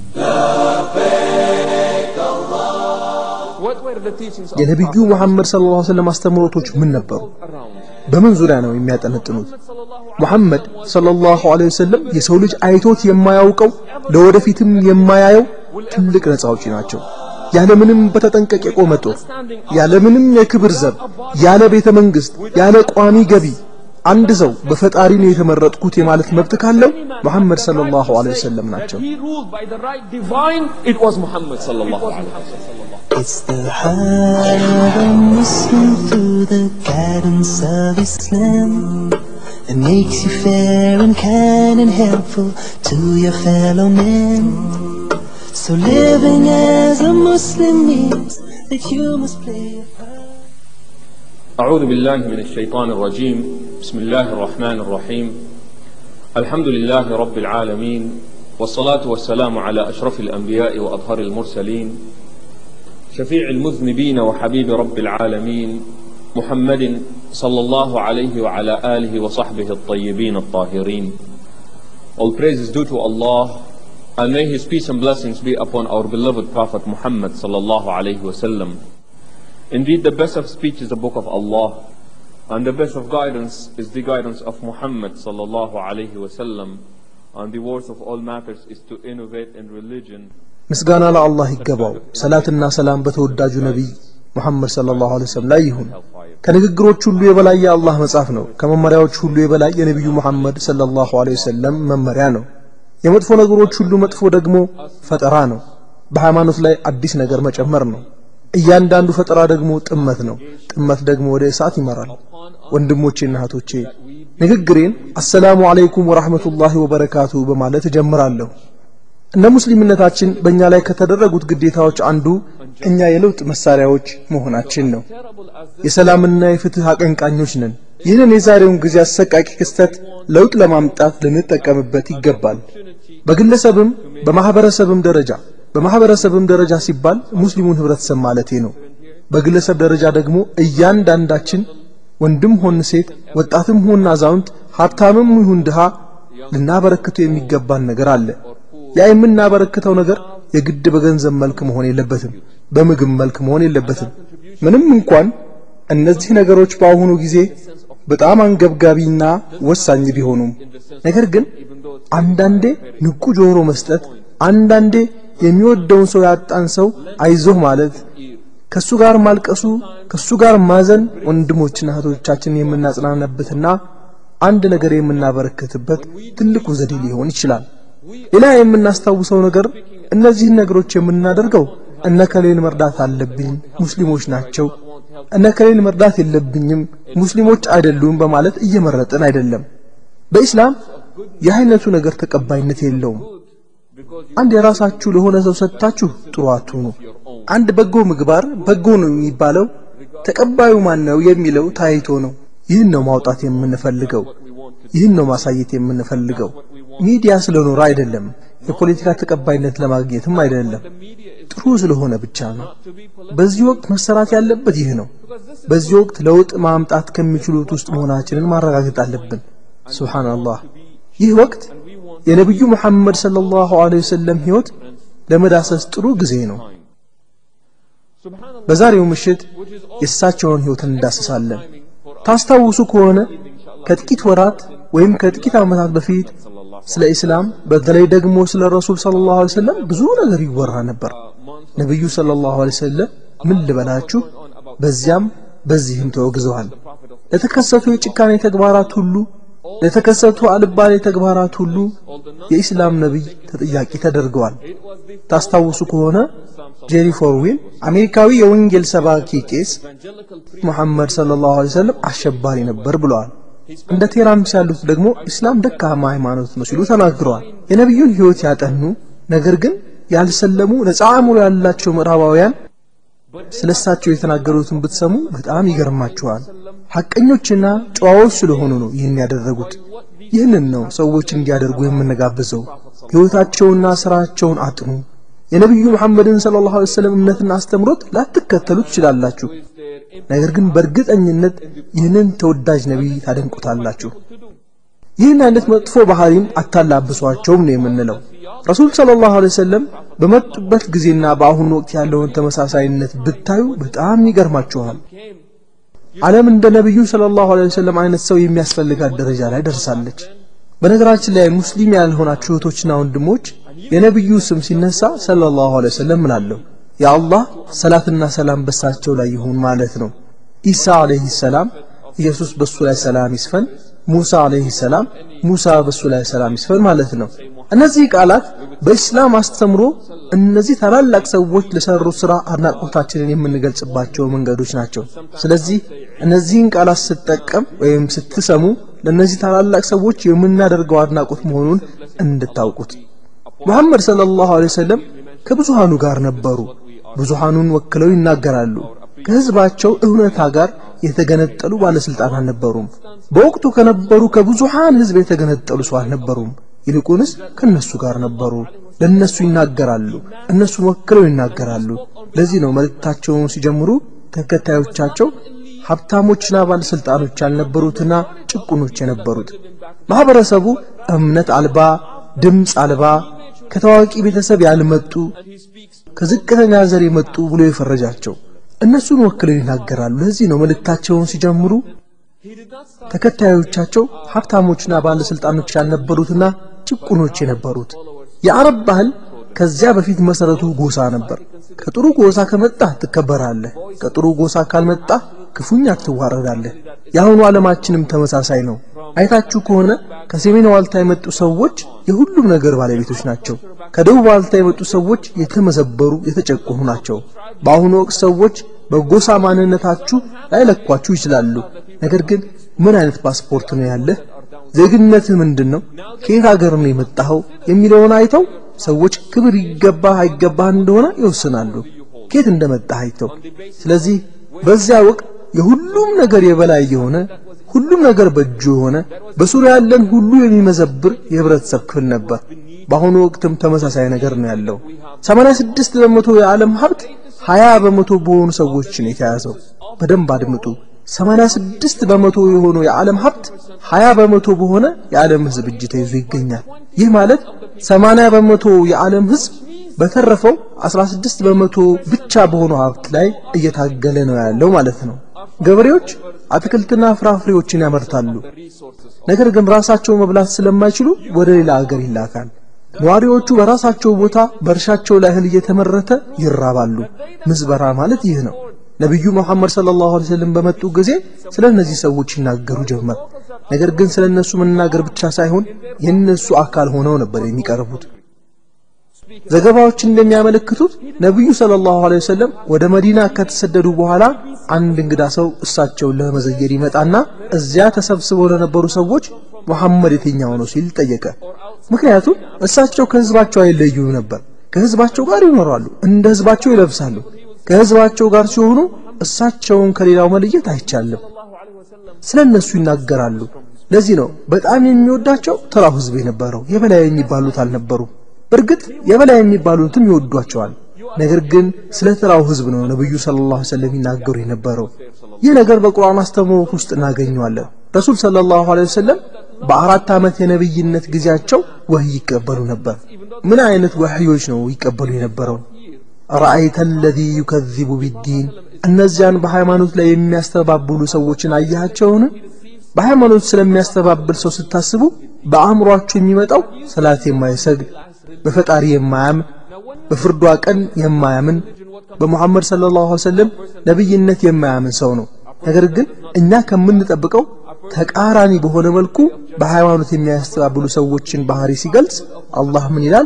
What were the teachings of የነቢዩ ሙሐመድ ሰለላሁ ዐለይሂ ወሰለም አስተምህሮቶች ምን ነበሩ? around? በምን ዙሪያ ነው የሚያጠነጥኑት? ሙሐመድ ሰለላሁ ዐለይሂ ወሰለም የሰው ልጅ አይቶት የማያውቀው ለወደፊትም የማያየው ትልቅ ነፃ አውጪ ናቸው። ያለምንም በተጠንቀቅ የቆመ ጦር፣ ያለምንም የክብር ዘብ፣ ያለ ቤተ መንግስት፣ ያለ ቋሚ ገቢ አንድ ሰው በፈጣሪ ነው የተመረጥኩት የማለት መብት ካለው ሙሐመድ ሰለላሁ ዐለይሂ ወሰለም ናቸው። He ruled by the right divine. It was Muhammad sallallahu alaihi wasallam. It's the heart of a Muslim through the guidance of Islam. It makes you fair and kind and helpful to your fellow man. So living as a Muslim means that you must play a part. أعوذ بالله من الشيطان الرجيم بسم الله الرحمن الرحيم الحمد لله رب العالمين والصلاة والسلام على أشرف الأنبياء وأطهر المرسلين شفيع المذنبين وحبيب رب العالمين محمد صلى الله عليه وعلى آله وصحبه الطيبين الطاهرين All praise is due to Allah and may His peace and blessings be upon our beloved Prophet Muhammad sallallahu alayhi wa sallam. Indeed, the best of speech is the book of Allah, and the best of guidance is the guidance of Muhammad sallallahu alaihi wasallam. And the worst of all matters is to innovate in religion. ምስጋና ለአላህ ይገባው። ሰላትና ሰላም በተወዳጁ ነቢይ ሙሐመድ ሰለላሁ ዐለይሂ ወሰለም ላይ ይሁን። ከንግግሮች ሁሉ የበላይ የአላህ መጽሐፍ ነው። ከመመሪያዎች ሁሉ የበላይ የነቢዩ ሙሐመድ ሰለላሁ ዐለይሂ ወሰለም መመሪያ ነው። የመጥፎ ነገሮች ሁሉ መጥፎ ደግሞ ፈጠራ ነው። በሃይማኖት ላይ አዲስ ነገር መጨመር ነው። እያንዳንዱ ፈጠራ ደግሞ ጥመት ነው። ጥመት ደግሞ ወደ እሳት ይመራል። ወንድሞቼና እህቶቼ ንግግሬን አሰላሙ አለይኩም ወራህመቱላሂ ወበረካቱ በማለት እጀምራለሁ። እንደ ሙስሊምነታችን በእኛ ላይ ከተደረጉት ግዴታዎች አንዱ እኛ የለውጥ መሳሪያዎች መሆናችን ነው። የሰላምና የፍትህ አቀንቃኞች ነን። ይህንን የዛሬውን ጊዜ አሰቃቂ ክስተት ለውጥ ለማምጣት ልንጠቀምበት ይገባል። በግለሰብም በማህበረሰብም ደረጃ በማህበረሰብም ደረጃ ሲባል ሙስሊሙን ህብረተሰብ ማለቴ ነው። በግለሰብ ደረጃ ደግሞ እያንዳንዳችን ወንድም ሆን ሴት፣ ወጣትም ሆን አዛውንት፣ ሀብታምም ይሁን ድሃ ልናበረክተው የሚገባን ነገር አለ። ያ የምናበረክተው ነገር የግድ በገንዘብ መልክ መሆን የለበትም፣ በምግብ መልክ መሆን የለበትም። ምንም እንኳን እነዚህ ነገሮች በአሁኑ ጊዜ በጣም አንገብጋቢና ወሳኝ ቢሆኑም ነገር ግን አንዳንዴ ንቁ ጆሮ መስጠት፣ አንዳንዴ የሚወደውን ሰው ያጣን ሰው አይዞህ ማለት፣ ከሱ ጋር ማልቀሱ፣ ከሱ ጋር ማዘን ወንድሞችና እህቶቻችን የምናጽናናበትና አንድ ነገር የምናበረክትበት ትልቁ ዘዴ ሊሆን ይችላል። ሌላ የምናስታውሰው ነገር እነዚህን ነገሮች የምናደርገው እነከሌን መርዳት አለብኝ፣ ሙስሊሞች ናቸው፣ እነከሌን መርዳት የለብኝም፣ ሙስሊሞች አይደሉም በማለት እየመረጥን አይደለም። በኢስላም ይህ አይነቱ ነገር ተቀባይነት የለውም። አንድ የራሳችሁ ለሆነ ሰው ሰጥታችሁ ጥሩ አትሁኑ። አንድ በጎ ምግባር በጎ ነው የሚባለው ተቀባዩ ማን ነው የሚለው ታይቶ ነው። ይህን ነው ማውጣት የምንፈልገው። ይህን ነው ማሳየት የምንፈልገው። ሚዲያ ስለኖረ አይደለም፣ የፖለቲካ ተቀባይነት ለማግኘትም አይደለም፣ ጥሩ ስለሆነ ብቻ ነው። በዚህ ወቅት መሰራት ያለበት ይህ ነው። በዚህ ወቅት ለውጥ ማምጣት ከሚችሉት ውስጥ መሆናችንን ማረጋገጥ አለብን። ሱብሃንአላህ። ይህ ወቅት የነቢዩ ሙሐመድ ሰለላሁ ዐለይሂ ወሰለም ሕይወት ለመዳሰስ ጥሩ ጊዜ ነው። በዛሬው ምሽት የእሳቸውን ሕይወት እንዳስሳለን። ታስታውሱ ከሆነ ከጥቂት ወራት ወይም ከጥቂት ዓመታት በፊት ስለ ኢስላም በተለይ ደግሞ ስለ ረሱል ሰለላሁ ዐለይሂ ወሰለም ብዙ ነገር ይወራ ነበር። ነቢዩ ሰለላሁ ዐለይሂ ወሰለም ምን ልበላችሁ፣ በዚያም በዚህም ተወግዘዋል። ለተከሰቱ የጭካኔ ተግባራት ሁሉ ለተከሰቱ አልባሌ ተግባራት ሁሉ የኢስላም ነቢይ ተጠያቂ ተደርገዋል። ታስታውሱ ከሆነ ጄሪ ፎርዌል አሜሪካዊ የወንጌል ሰባኪ ቄስ ሙሐመድ ሰለላሁ ዐለይሂ ወሰለም አሸባሪ ነበር ብለዋል። እንደ ቴራምስ ያሉት ደግሞ ኢስላም ደካማ ሃይማኖት ነው ሲሉ ተናግረዋል። የነቢዩን ሕይወት ያጠኑ ነገር ግን ያልሰለሙ ነፃ አእምሮ ያላቸው ምዕራባውያን ስለሳቸው የተናገሩትን ብትሰሙ በጣም ይገርማችኋል። ሐቀኞችና ጨዋዎች ስለሆኑ ነው ይህን ያደረጉት። ይህንን ነው ሰዎች እንዲያደርጉ የምንጋብዘው። ሕይወታቸውና ስራቸውን አጥኑ። የነቢዩ መሐመድን ሰለላሁ ዐለይሂ ወሰለም እምነትና አስተምሮት ላትከተሉ ትችላላችሁ። ነገር ግን በእርግጠኝነት ይህንን ተወዳጅ ነቢይ ታደንቁታላችሁ። ይህን አይነት መጥፎ ባህሪን አታላብሷቸውም ነው የምንለው። ረሱል ሰለላሁ ዐለይሂ ወሰለም በመጡበት ጊዜና በአሁኑ ወቅት ያለውን ተመሳሳይነት ብታዩ በጣም ይገርማችኋል። ዓለም እንደ ነቢዩ ሰለላሁ ዐለይሂ ወሰለም አይነት ሰው የሚያስፈልጋት ደረጃ ላይ ደርሳለች። በነገራችን ላይ ሙስሊም ያልሆናችሁ እህቶችና ወንድሞች የነቢዩ ስም ሲነሳ ሰለላሁ ዐለይሂ ወሰለም ምናለሁ የአላህ ሰላትና ሰላም በሳቸው ላይ ይሁን ማለት ነው። ኢሳ ዐለይሂ ሰላም ኢየሱስ በሱ ላይ ሰላም ይስፈን፣ ሙሳ ዐለይሂ ሰላም ሙሳ በሱ ላይ ሰላም ይስፈን ማለት ነው። እነዚህ ቃላት በኢስላም አስተምሮ እነዚህ ታላላቅ ሰዎች ለሰሩ ስራ አድናቆታችንን የምንገልጽባቸው መንገዶች ናቸው። ስለዚህ እነዚህን ቃላት ስትጠቀም ወይም ስትሰሙ ለእነዚህ ታላላቅ ሰዎች የምናደርገው አድናቆት መሆኑን እንድታውቁት። ሙሐመድ ሰለላሁ ዐለይሂ ወሰለም ከብዙሃኑ ጋር ነበሩ። ብዙሃኑን ወክለው ይናገራሉ። ከህዝባቸው እውነታ ጋር የተገነጠሉ ባለስልጣን አልነበሩም። በወቅቱ ከነበሩ ከብዙሃን ህዝብ የተገነጠሉ ሰው አልነበሩም። ይልቁንስ ከነሱ ጋር ነበሩ። ለነሱ ይናገራሉ፣ እነሱን ወክለው ይናገራሉ። ለዚህ ነው መልእክታቸውን ሲጀምሩ ተከታዮቻቸው ሀብታሞችና ባለስልጣኖች ያልነበሩትና ጭቁኖች የነበሩት። ማህበረሰቡ እምነት አልባ፣ ድምፅ አልባ፣ ከታዋቂ ቤተሰብ ያልመጡ፣ ከዝቅተኛ ዘር የመጡ ብሎ የፈረጃቸው እነሱን ወክለው ይናገራሉ። ለዚህ ነው መልእክታቸውን ሲጀምሩ ተከታዮቻቸው ሀብታሞችና ባለስልጣኖች ያልነበሩትና ጭቁኖች የነበሩት። የአረብ ባህል ከዚያ በፊት መሰረቱ ጎሳ ነበር። ከጥሩ ጎሳ ከመጣህ ትከበራለህ፣ ከጥሩ ጎሳ ካልመጣህ ክፉኛ ትዋረዳለህ። የአሁኑ ዓለማችንም ተመሳሳይ ነው። አይታችሁ ከሆነ ከሰሜን ዋልታ የመጡ ሰዎች የሁሉም ነገር ባለቤቶች ናቸው። ከደቡብ ዋልታ የመጡ ሰዎች የተመዘበሩ የተጨቆኑ ናቸው። በአሁኑ ወቅት ሰዎች በጎሳ ማንነታችሁ ላይለኳችሁ ይችላሉ። ነገር ግን ምን አይነት ፓስፖርት ነው ያለህ? ዜግነትህ ምንድን ነው? ከየት ሀገር ነው የመጣኸው? የሚለውን አይተው ሰዎች ክብር ይገባህ አይገባህ እንደሆነ ይወስናሉ፣ ከየት እንደመጣህ አይተው። ስለዚህ በዚያ ወቅት የሁሉም ነገር የበላይ የሆነ ሁሉም ነገር በእጁ የሆነ በሱሪያ ያለን ሁሉ የሚመዘብር የህብረተሰብ ክፍል ነበር። በአሁኑ ወቅትም ተመሳሳይ ነገር ነው ያለው። 86 በመቶ የዓለም ሀብት 20 በመቶ በሆኑ ሰዎች ነው የተያዘው። በደንብ አድምጡ። 86 በመቶ የሆነው የዓለም ሀብት 20 በመቶ በሆነ የዓለም ህዝብ እጅ ተይዞ ይገኛል። ይህ ማለት 80 በመቶ የዓለም ህዝብ በተረፈው 16 በመቶ ብቻ በሆነው ሀብት ላይ እየታገለ ነው ያለው ማለት ነው። ገበሬዎች አትክልትና ፍራፍሬዎችን ያመርታሉ። ነገር ግን ራሳቸው መብላት ስለማይችሉ ወደ ሌላ ሀገር ይላካል። ነዋሪዎቹ በራሳቸው ቦታ በእርሻቸው ላይ እህል እየተመረተ ይራባሉ። ምዝበራ ማለት ይህ ነው። ነቢዩ መሐመድ ሰለላሁ ዐለይሂ ወሰለም በመጡ ጊዜ ስለ እነዚህ ሰዎች ይናገሩ ጀመር። ነገር ግን ስለ እነሱ መናገር ብቻ ሳይሆን የእነሱ አካል ሆነው ነበር የሚቀርቡት። ዘገባዎች እንደሚያመለክቱት ነቢዩ ሰለላሁ ዐለይሂ ወሰለም ወደ መዲና ከተሰደዱ በኋላ አንድ እንግዳ ሰው እሳቸውን ለመዘየር ይመጣና እዚያ ተሰብስበው ለነበሩ ሰዎች መሐመድ የትኛው ነው ሲል ጠየቀ። ምክንያቱም እሳቸው ከህዝባቸው አይለዩም ነበር። ከህዝባቸው ጋር ይኖራሉ፣ እንደ ህዝባቸው ይለብሳሉ። ከህዝባቸው ጋር ሲሆኑ እሳቸውን ከሌላው መለየት አይቻልም። ስለ እነሱ ይናገራሉ። ለዚህ ነው በጣም የሚወዳቸው ተራው ህዝብ የነበረው የበላይ የሚባሉት አልነበሩም። በእርግጥ የበላይ የሚባሉትም ይወዷቸዋል። ነገር ግን ስለ ተራው ህዝብ ነው ነብዩ ሰለላሁ ዐለይሂ ወሰለም ይናገሩ የነበረው። ይህ ነገር በቁርአን አስተምህሮት ውስጥ እናገኘዋለን። ረሱል ሰለላሁ ዐለይሂ ወሰለም በአራት ዓመት የነብይነት ጊዜያቸው ወህይ ይቀበሉ ነበር። ምን አይነት ወህዮች ነው ይቀበሉ የነበረው? ረአይተ አለዚ ዩከዚቡ ቢዲን እነዚያን በሃይማኖት ላይ የሚያስተባብሉ ሰዎችን አያቸውን? በሃይማኖት ስለሚያስተባብል ሰው ስታስቡ በአእምሯችሁ የሚመጣው ሰላት የማይሰግድ በፈጣሪ የማያምን በፍርዷ ቀን የማያምን በሙሐመድ ሰለላሁ ዐለይሂ ወሰለም ነብይነት የማያምን ሰው ነው። ነገር ግን እኛ ከምንጠብቀው ተቃራኒ በሆነ መልኩ በሃይማኖት የሚያስተባብሉ ሰዎችን ባህሪ ሲገልጽ አላህ ምን ይላል?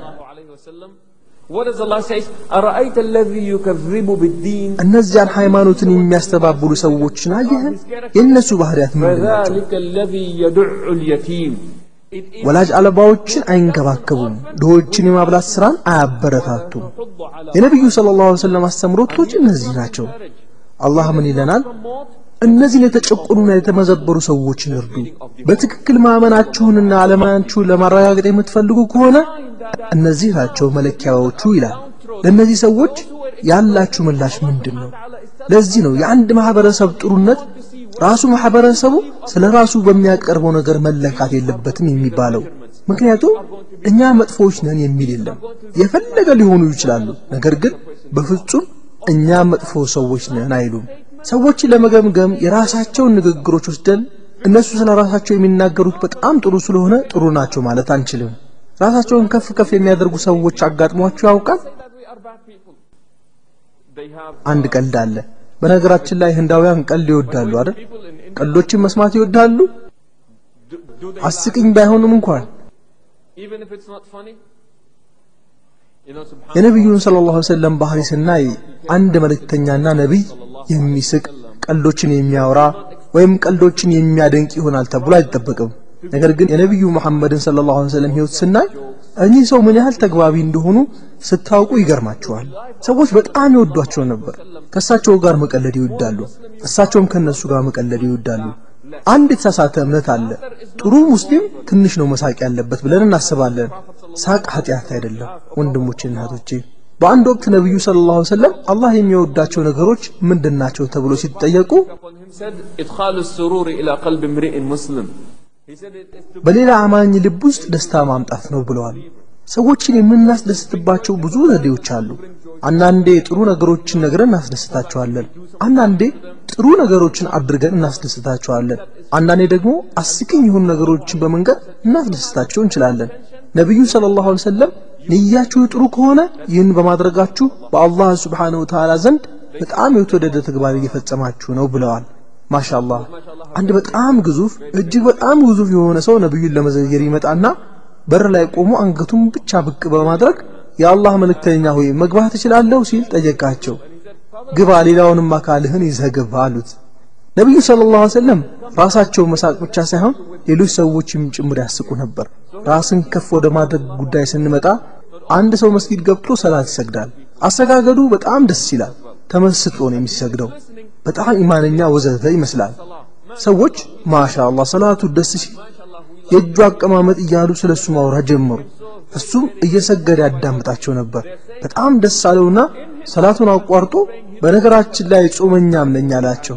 What does Allah say? أرأيت الذي يكذب بالدين እነዚያን ሃይማኖትን የሚያስተባብሉ ሰዎችን አየህን? የእነሱ ባህሪያት ምንድን ናቸው? فذلك الذي يدع اليتيم ወላጅ አልባዎችን አይንከባከቡም፣ ድሆችን የማብላት ስራን አያበረታቱም። የነቢዩ ሰለላሁ ዐለይሂ ወሰለም አስተምሮቶች እነዚህ ናቸው። አላህ ምን ይለናል? እነዚህን የተጨቆኑና የተመዘበሩ ሰዎችን እርዱ። በትክክል ማመናችሁንና አለማናችሁን ለማረጋገጥ የምትፈልጉ ከሆነ እነዚህ ናቸው መለኪያዎቹ ይላል። ለእነዚህ ሰዎች ያላችሁ ምላሽ ምንድን ነው? ለዚህ ነው የአንድ ማህበረሰብ ጥሩነት ራሱ ማህበረሰቡ ስለ ራሱ በሚያቀርበው ነገር መለካት የለበትም የሚባለው። ምክንያቱም እኛ መጥፎዎች ነን የሚል የለም። የፈለገ ሊሆኑ ይችላሉ። ነገር ግን በፍጹም እኛ መጥፎ ሰዎች ነን አይሉም። ሰዎችን ለመገምገም የራሳቸውን ንግግሮች ወስደን እነሱ ስለ ራሳቸው የሚናገሩት በጣም ጥሩ ስለሆነ ጥሩ ናቸው ማለት አንችልም። ራሳቸውን ከፍ ከፍ የሚያደርጉ ሰዎች አጋጥሟቸው ያውቃል? አንድ ቀልድ አለ። በነገራችን ላይ ህንዳውያን ቀልድ ይወዳሉ አይደል? ቀልዶችን መስማት ይወዳሉ። አስቂኝ ባይሆንም እንኳን የነቢዩን ሰለላሁ ዐለይሂ ወሰለም ባህሪ ስናይ አንድ መልእክተኛና ነቢይ የሚስቅ ቀልዶችን የሚያወራ ወይም ቀልዶችን የሚያደንቅ ይሆናል ተብሎ አይጠበቅም። ነገር ግን የነቢዩ መሐመድን ሰለላሁ ዐለይሂ ወሰለም ህይወት ስናይ እኚህ ሰው ምን ያህል ተግባቢ እንደሆኑ ስታውቁ ይገርማቸዋል። ሰዎች በጣም ይወዷቸው ነበር። ከእሳቸው ጋር መቀለድ ይወዳሉ፣ እሳቸውም ከነሱ ጋር መቀለድ ይወዳሉ። አንድ የተሳሳተ እምነት አለ። ጥሩ ሙስሊም ትንሽ ነው መሳቅ ያለበት ብለን እናስባለን። ሳቅ ኃጢአት አይደለም። ወንድሞቼና እህቶቼ በአንድ ወቅት ነቢዩ ሰለላሁ ዐለይሂ ወሰለም አላህ የሚወዳቸው ነገሮች ምንድን ናቸው ተብሎ ሲጠየቁ إدخال السرور إلى قلب امرئ مسلم በሌላ አማኝ ልብ ውስጥ ደስታ ማምጣት ነው ብለዋል። ሰዎችን የምናስደስትባቸው ብዙ ዘዴዎች አሉ። አንዳንዴ ጥሩ ነገሮችን ነግረን እናስደስታቸዋለን። አንዳንዴ ጥሩ ነገሮችን አድርገን እናስደስታቸዋለን። አንዳንዴ ደግሞ አስቂኝ የሆኑ ነገሮችን በመንገድ እናስደስታቸው እንችላለን። ነቢዩ ሰለላሁ ዐለይሂ ወሰለም ንያችሁ ጥሩ ከሆነ ይህን በማድረጋችሁ በአላህ ሱብሓነሁ ወተዓላ ዘንድ በጣም የተወደደ ተግባር እየፈጸማችሁ ነው ብለዋል። ማሻአላህ አንድ በጣም ግዙፍ እጅግ በጣም ግዙፍ የሆነ ሰው ነብዩን ለመዘየር ይመጣና በር ላይ ቆሞ አንገቱን ብቻ ብቅ በማድረግ የአላህ መልእክተኛ ሆይ መግባት እችላለሁ ሲል ጠየቃቸው። ግባ፣ ሌላውንም አካልህን ይዘህ ግባ አሉት። ነብዩ ሰለላሁ ዐለይሂ ወሰለም ራሳቸው መሳቅ ብቻ ሳይሆን ሌሎች ሰዎችም ጭምር ያስቁ ነበር። ራስን ከፍ ወደ ማድረግ ጉዳይ ስንመጣ አንድ ሰው መስጊድ ገብቶ ሰላት ይሰግዳል። አሰጋገዱ በጣም ደስ ይላል። ተመስጦ ነው የሚሰግደው። በጣም ኢማነኛ ወዘተ ይመስላል። ሰዎች ማሻአላህ ሰላቱ ደስ ሲል የእጁ አቀማመጥ እያሉ ስለሱ ማውራት ጀመሩ። እሱም እየሰገደ ያዳምጣቸው ነበር። በጣም ደስ አለውና ሰላቱን አቋርጦ በነገራችን ላይ ጾመኛም ነኝ አላቸው።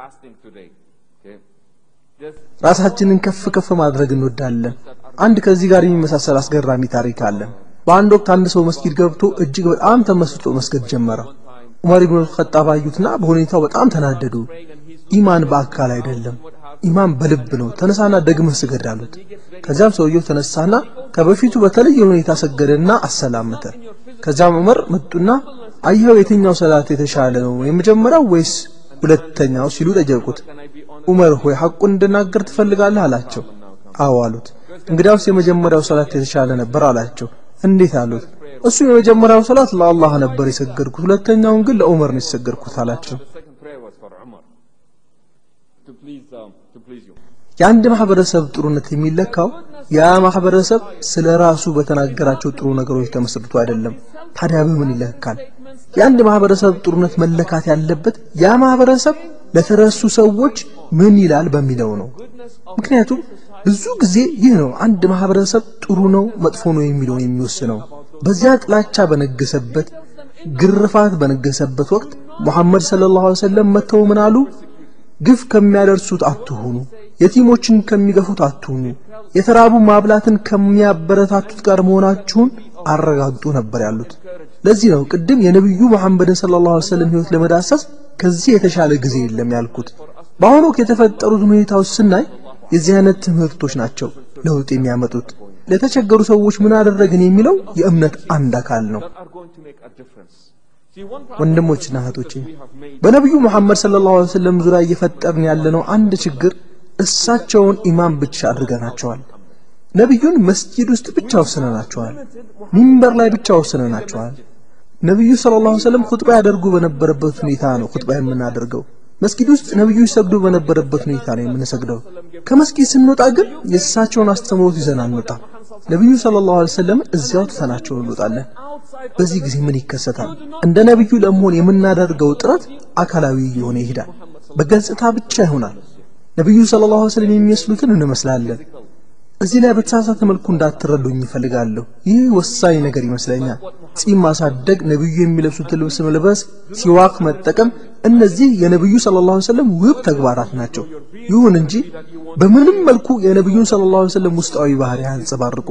ራሳችንን ከፍ ከፍ ማድረግ እንወዳለን። አንድ ከዚህ ጋር የሚመሳሰል አስገራሚ ታሪክ አለ። በአንድ ወቅት አንድ ሰው መስጊድ ገብቶ እጅግ በጣም ተመስጦ መስገድ ጀመረ። ዑመር ኢብኑ አልኸጣብ አዩትና በሁኔታው በጣም ተናደዱ። ኢማን በአካል አይደለም፣ ኢማን በልብ ነው። ተነሳና ደግመህ ስገድ አሉት። ከዚያም ሰውየው ተነሳና ከበፊቱ በተለየ ሁኔታ ሰገደና አሰላመተ። ከዚያም ዑመር መጡና አየኸው የትኛው ሰላት የተሻለ ነው የመጀመሪያው ወይስ ሁለተኛው ሲሉ ጠየቁት። ዑመር ሆይ ሐቁን እንድናገር ትፈልጋለህ አላቸው። አዎ አሉት። እንግዲያውስ የመጀመሪያው ሰላት የተሻለ ነበር አላቸው። እንዴት አሉት። እሱ የመጀመሪያው ሰላት ለአላህ ነበር የሰገድኩት፣ ሁለተኛውን ግን ለዑመር ነው የሰገድኩት አላቸው። የአንድ ማህበረሰብ ጥሩነት የሚለካው ያ ማህበረሰብ ስለ ራሱ በተናገራቸው ጥሩ ነገሮች ተመስርቶ አይደለም። ታዲያ በምን ይለካል? የአንድ ማህበረሰብ ጥሩነት መለካት ያለበት ያ ማህበረሰብ ለተረሱ ሰዎች ምን ይላል በሚለው ነው። ምክንያቱም ብዙ ጊዜ ይህ ነው አንድ ማህበረሰብ ጥሩ ነው መጥፎ ነው የሚለውን የሚወስነው። በዚያ ጥላቻ በነገሰበት ግርፋት በነገሰበት ወቅት ሙሐመድ ሰለላሁ ዐለይሂ ወሰለም መተው ምን አሉ? ግፍ ከሚያደርሱት አትሁኑ፣ የቲሞችን ከሚገፉት አትሁኑ፣ የተራቡ ማብላትን ከሚያበረታቱት ጋር መሆናችሁን አረጋግጡ ነበር ያሉት። ለዚህ ነው ቅድም የነቢዩ መሐመድን ሰለላሁ ዐለይሂ ወሰለም ህይወት ለመዳሰስ ከዚህ የተሻለ ጊዜ የለም ያልኩት። በአሁኑ ወቅት የተፈጠሩት ሁኔታዎች ስናይ የዚህ አይነት ትምህርቶች ናቸው ለውጥ የሚያመጡት። ለተቸገሩ ሰዎች ምን አደረግን የሚለው የእምነት አንድ አካል ነው። ወንድሞችና እህቶቼ በነቢዩ መሐመድ ሰለላሁ ዐለይሂ ወሰለም ዙሪያ እየፈጠርን ያለነው አንድ ችግር እሳቸውን ኢማም ብቻ አድርገናቸዋል። ነቢዩን መስጂድ ውስጥ ብቻ ወስነናቸዋል። ሚንበር ላይ ብቻ ወስነናቸዋል። ነቢዩ ሰለላሁ ዐለይሂ ወሰለም ኹጥባ ያደርጉ በነበረበት ሁኔታ ነው ኹጥባ የምናደርገው። መስጊድ ውስጥ ነብዩ ይሰግዱ በነበረበት ሁኔታ ነው የምንሰግደው። ከመስጊድ ስንወጣ ግን የእሳቸውን አስተምሮት ይዘን አንወጣም። ነብዩ ሰለላሁ ዐለይሂ ወሰለም እዚያው ትተናቸው እንወጣለን። በዚህ ጊዜ ምን ይከሰታል? እንደ ነብዩ ለመሆን የምናደርገው ጥረት አካላዊ እየሆነ ይሄዳል። በገጽታ ብቻ ይሆናል። ነብዩ ሰለላሁ ዐለይሂ ወሰለም የሚመስሉትን እንመስላለን። እዚህ ላይ በተሳሳተ መልኩ እንዳትረዱኝ ይፈልጋለሁ። ይህ ወሳኝ ነገር ይመስለኛል። ጺም ማሳደግ፣ ነብዩ የሚለብሱትን ልብስ መልበስ፣ ሲዋክ መጠቀም፣ እነዚህ የነብዩ ሰለላሁ ዐለይሂ ወሰለም ውብ ተግባራት ናቸው። ይሁን እንጂ በምንም መልኩ የነብዩን ሰለላሁ ዐለይሂ ወሰለም ውስጣዊ ባህሪ አያንጸባርቁም።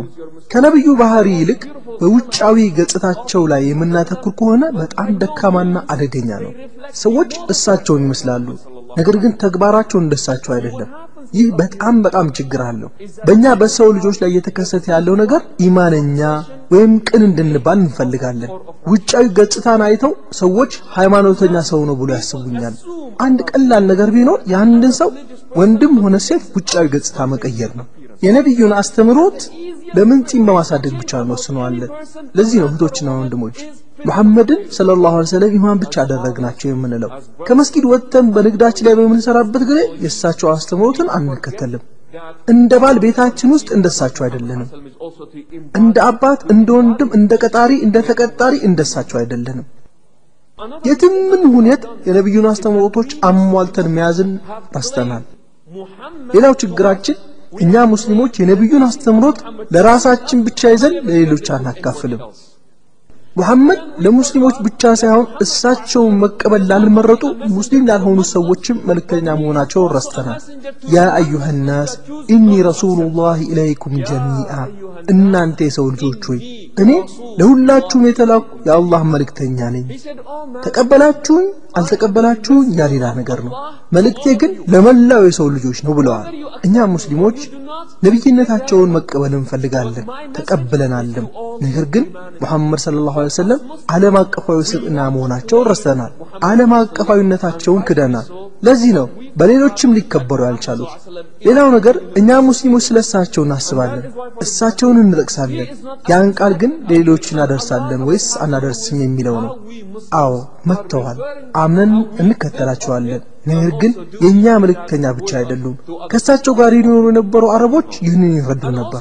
ከነብዩ ባህሪ ይልቅ በውጫዊ ገጽታቸው ላይ የምናተኩር ከሆነ በጣም ደካማና አደገኛ ነው። ሰዎች እሳቸውን ይመስላሉ፣ ነገር ግን ተግባራቸው እንደሳቸው አይደለም። ይህ በጣም በጣም ችግር አለው። በእኛ በሰው ልጆች ላይ እየተከሰተ ያለው ነገር ኢማነኛ ወይም ቅን እንድንባል እንፈልጋለን። ውጫዊ ገጽታን አይተው ሰዎች ሃይማኖተኛ ሰው ነው ብሎ ያስቡኛል። አንድ ቀላል ነገር ቢኖር የአንድን ሰው ወንድም ሆነ ሴት ውጫዊ ገጽታ መቀየር ነው። የነቢዩን አስተምሮት ለምን ጺም በማሳደግ ብቻ እንወስነዋለን? ለዚህ ነው እህቶችና ወንድሞች ሙሐመድን ሰለላሁ ዐለይሂ ወሰለም ኢማን ብቻ አደረግናቸው የምንለው። ከመስጊድ ወጥተን በንግዳችን ላይ በምንሰራበት ጊዜ የእሳቸው አስተምሮትን አንከተልም። እንደ ባል ቤታችን ውስጥ እንደሳቸው አይደለንም። እንደ አባት፣ እንደ ወንድም፣ እንደ ቀጣሪ፣ እንደ ተቀጣሪ እንደሳቸው አይደለንም። የትም ምን የት የነቢዩን አስተምሮቶች አሟልተን መያዝን ረስተናል። ሌላው ችግራችን እኛ ሙስሊሞች የነቢዩን አስተምሮት ለራሳችን ብቻ ይዘን ለሌሎች አናካፍልም። ሙሐመድ ለሙስሊሞች ብቻ ሳይሆን እሳቸውን መቀበል ላልመረጡ ሙስሊም ላልሆኑ ሰዎችም መልእክተኛ መሆናቸውን ረስተናል። ያ አዩሃ ናስ ኢኒ ረሱሉላህ ኢለይኩም ጀሚአ፣ እናንተ የሰው ልጆች ሆይ እኔ ለሁላችሁም የተላኩ የአላህ መልእክተኛ ነኝ። ተቀበላችሁኝ አልተቀበላችሁኝ ያ ሌላ ነገር ነው። መልእክቴ ግን ለመላው የሰው ልጆች ነው ብለዋል። እኛ ሙስሊሞች ነቢይነታቸውን መቀበል እንፈልጋለን፣ ተቀብለናልም። ነገር ግን ሙሐመድ ሰለላሁ ዐለይሂ ወሰለም ዓለም አቀፋዊ ስብዕና መሆናቸውን ረስተናል። ዓለም አቀፋዊነታቸውን ክደናል። ለዚህ ነው በሌሎችም ሊከበሩ ያልቻሉት። ሌላው ነገር እኛ ሙስሊሞች ስለ እሳቸው እናስባለን፣ እሳቸውን እንጠቅሳለን። ያን ቃል ግን ለሌሎች እናደርሳለን ወይስ አናደርስም የሚለው ነው። አዎ መጥተዋል፣ አምነን እንከተላቸዋለን። ነገር ግን የእኛ መልእክተኛ ብቻ አይደሉም። ከእሳቸው ጋር ይኖሩ የነበሩ አረቦች ይህንን ይረዱ ነበር።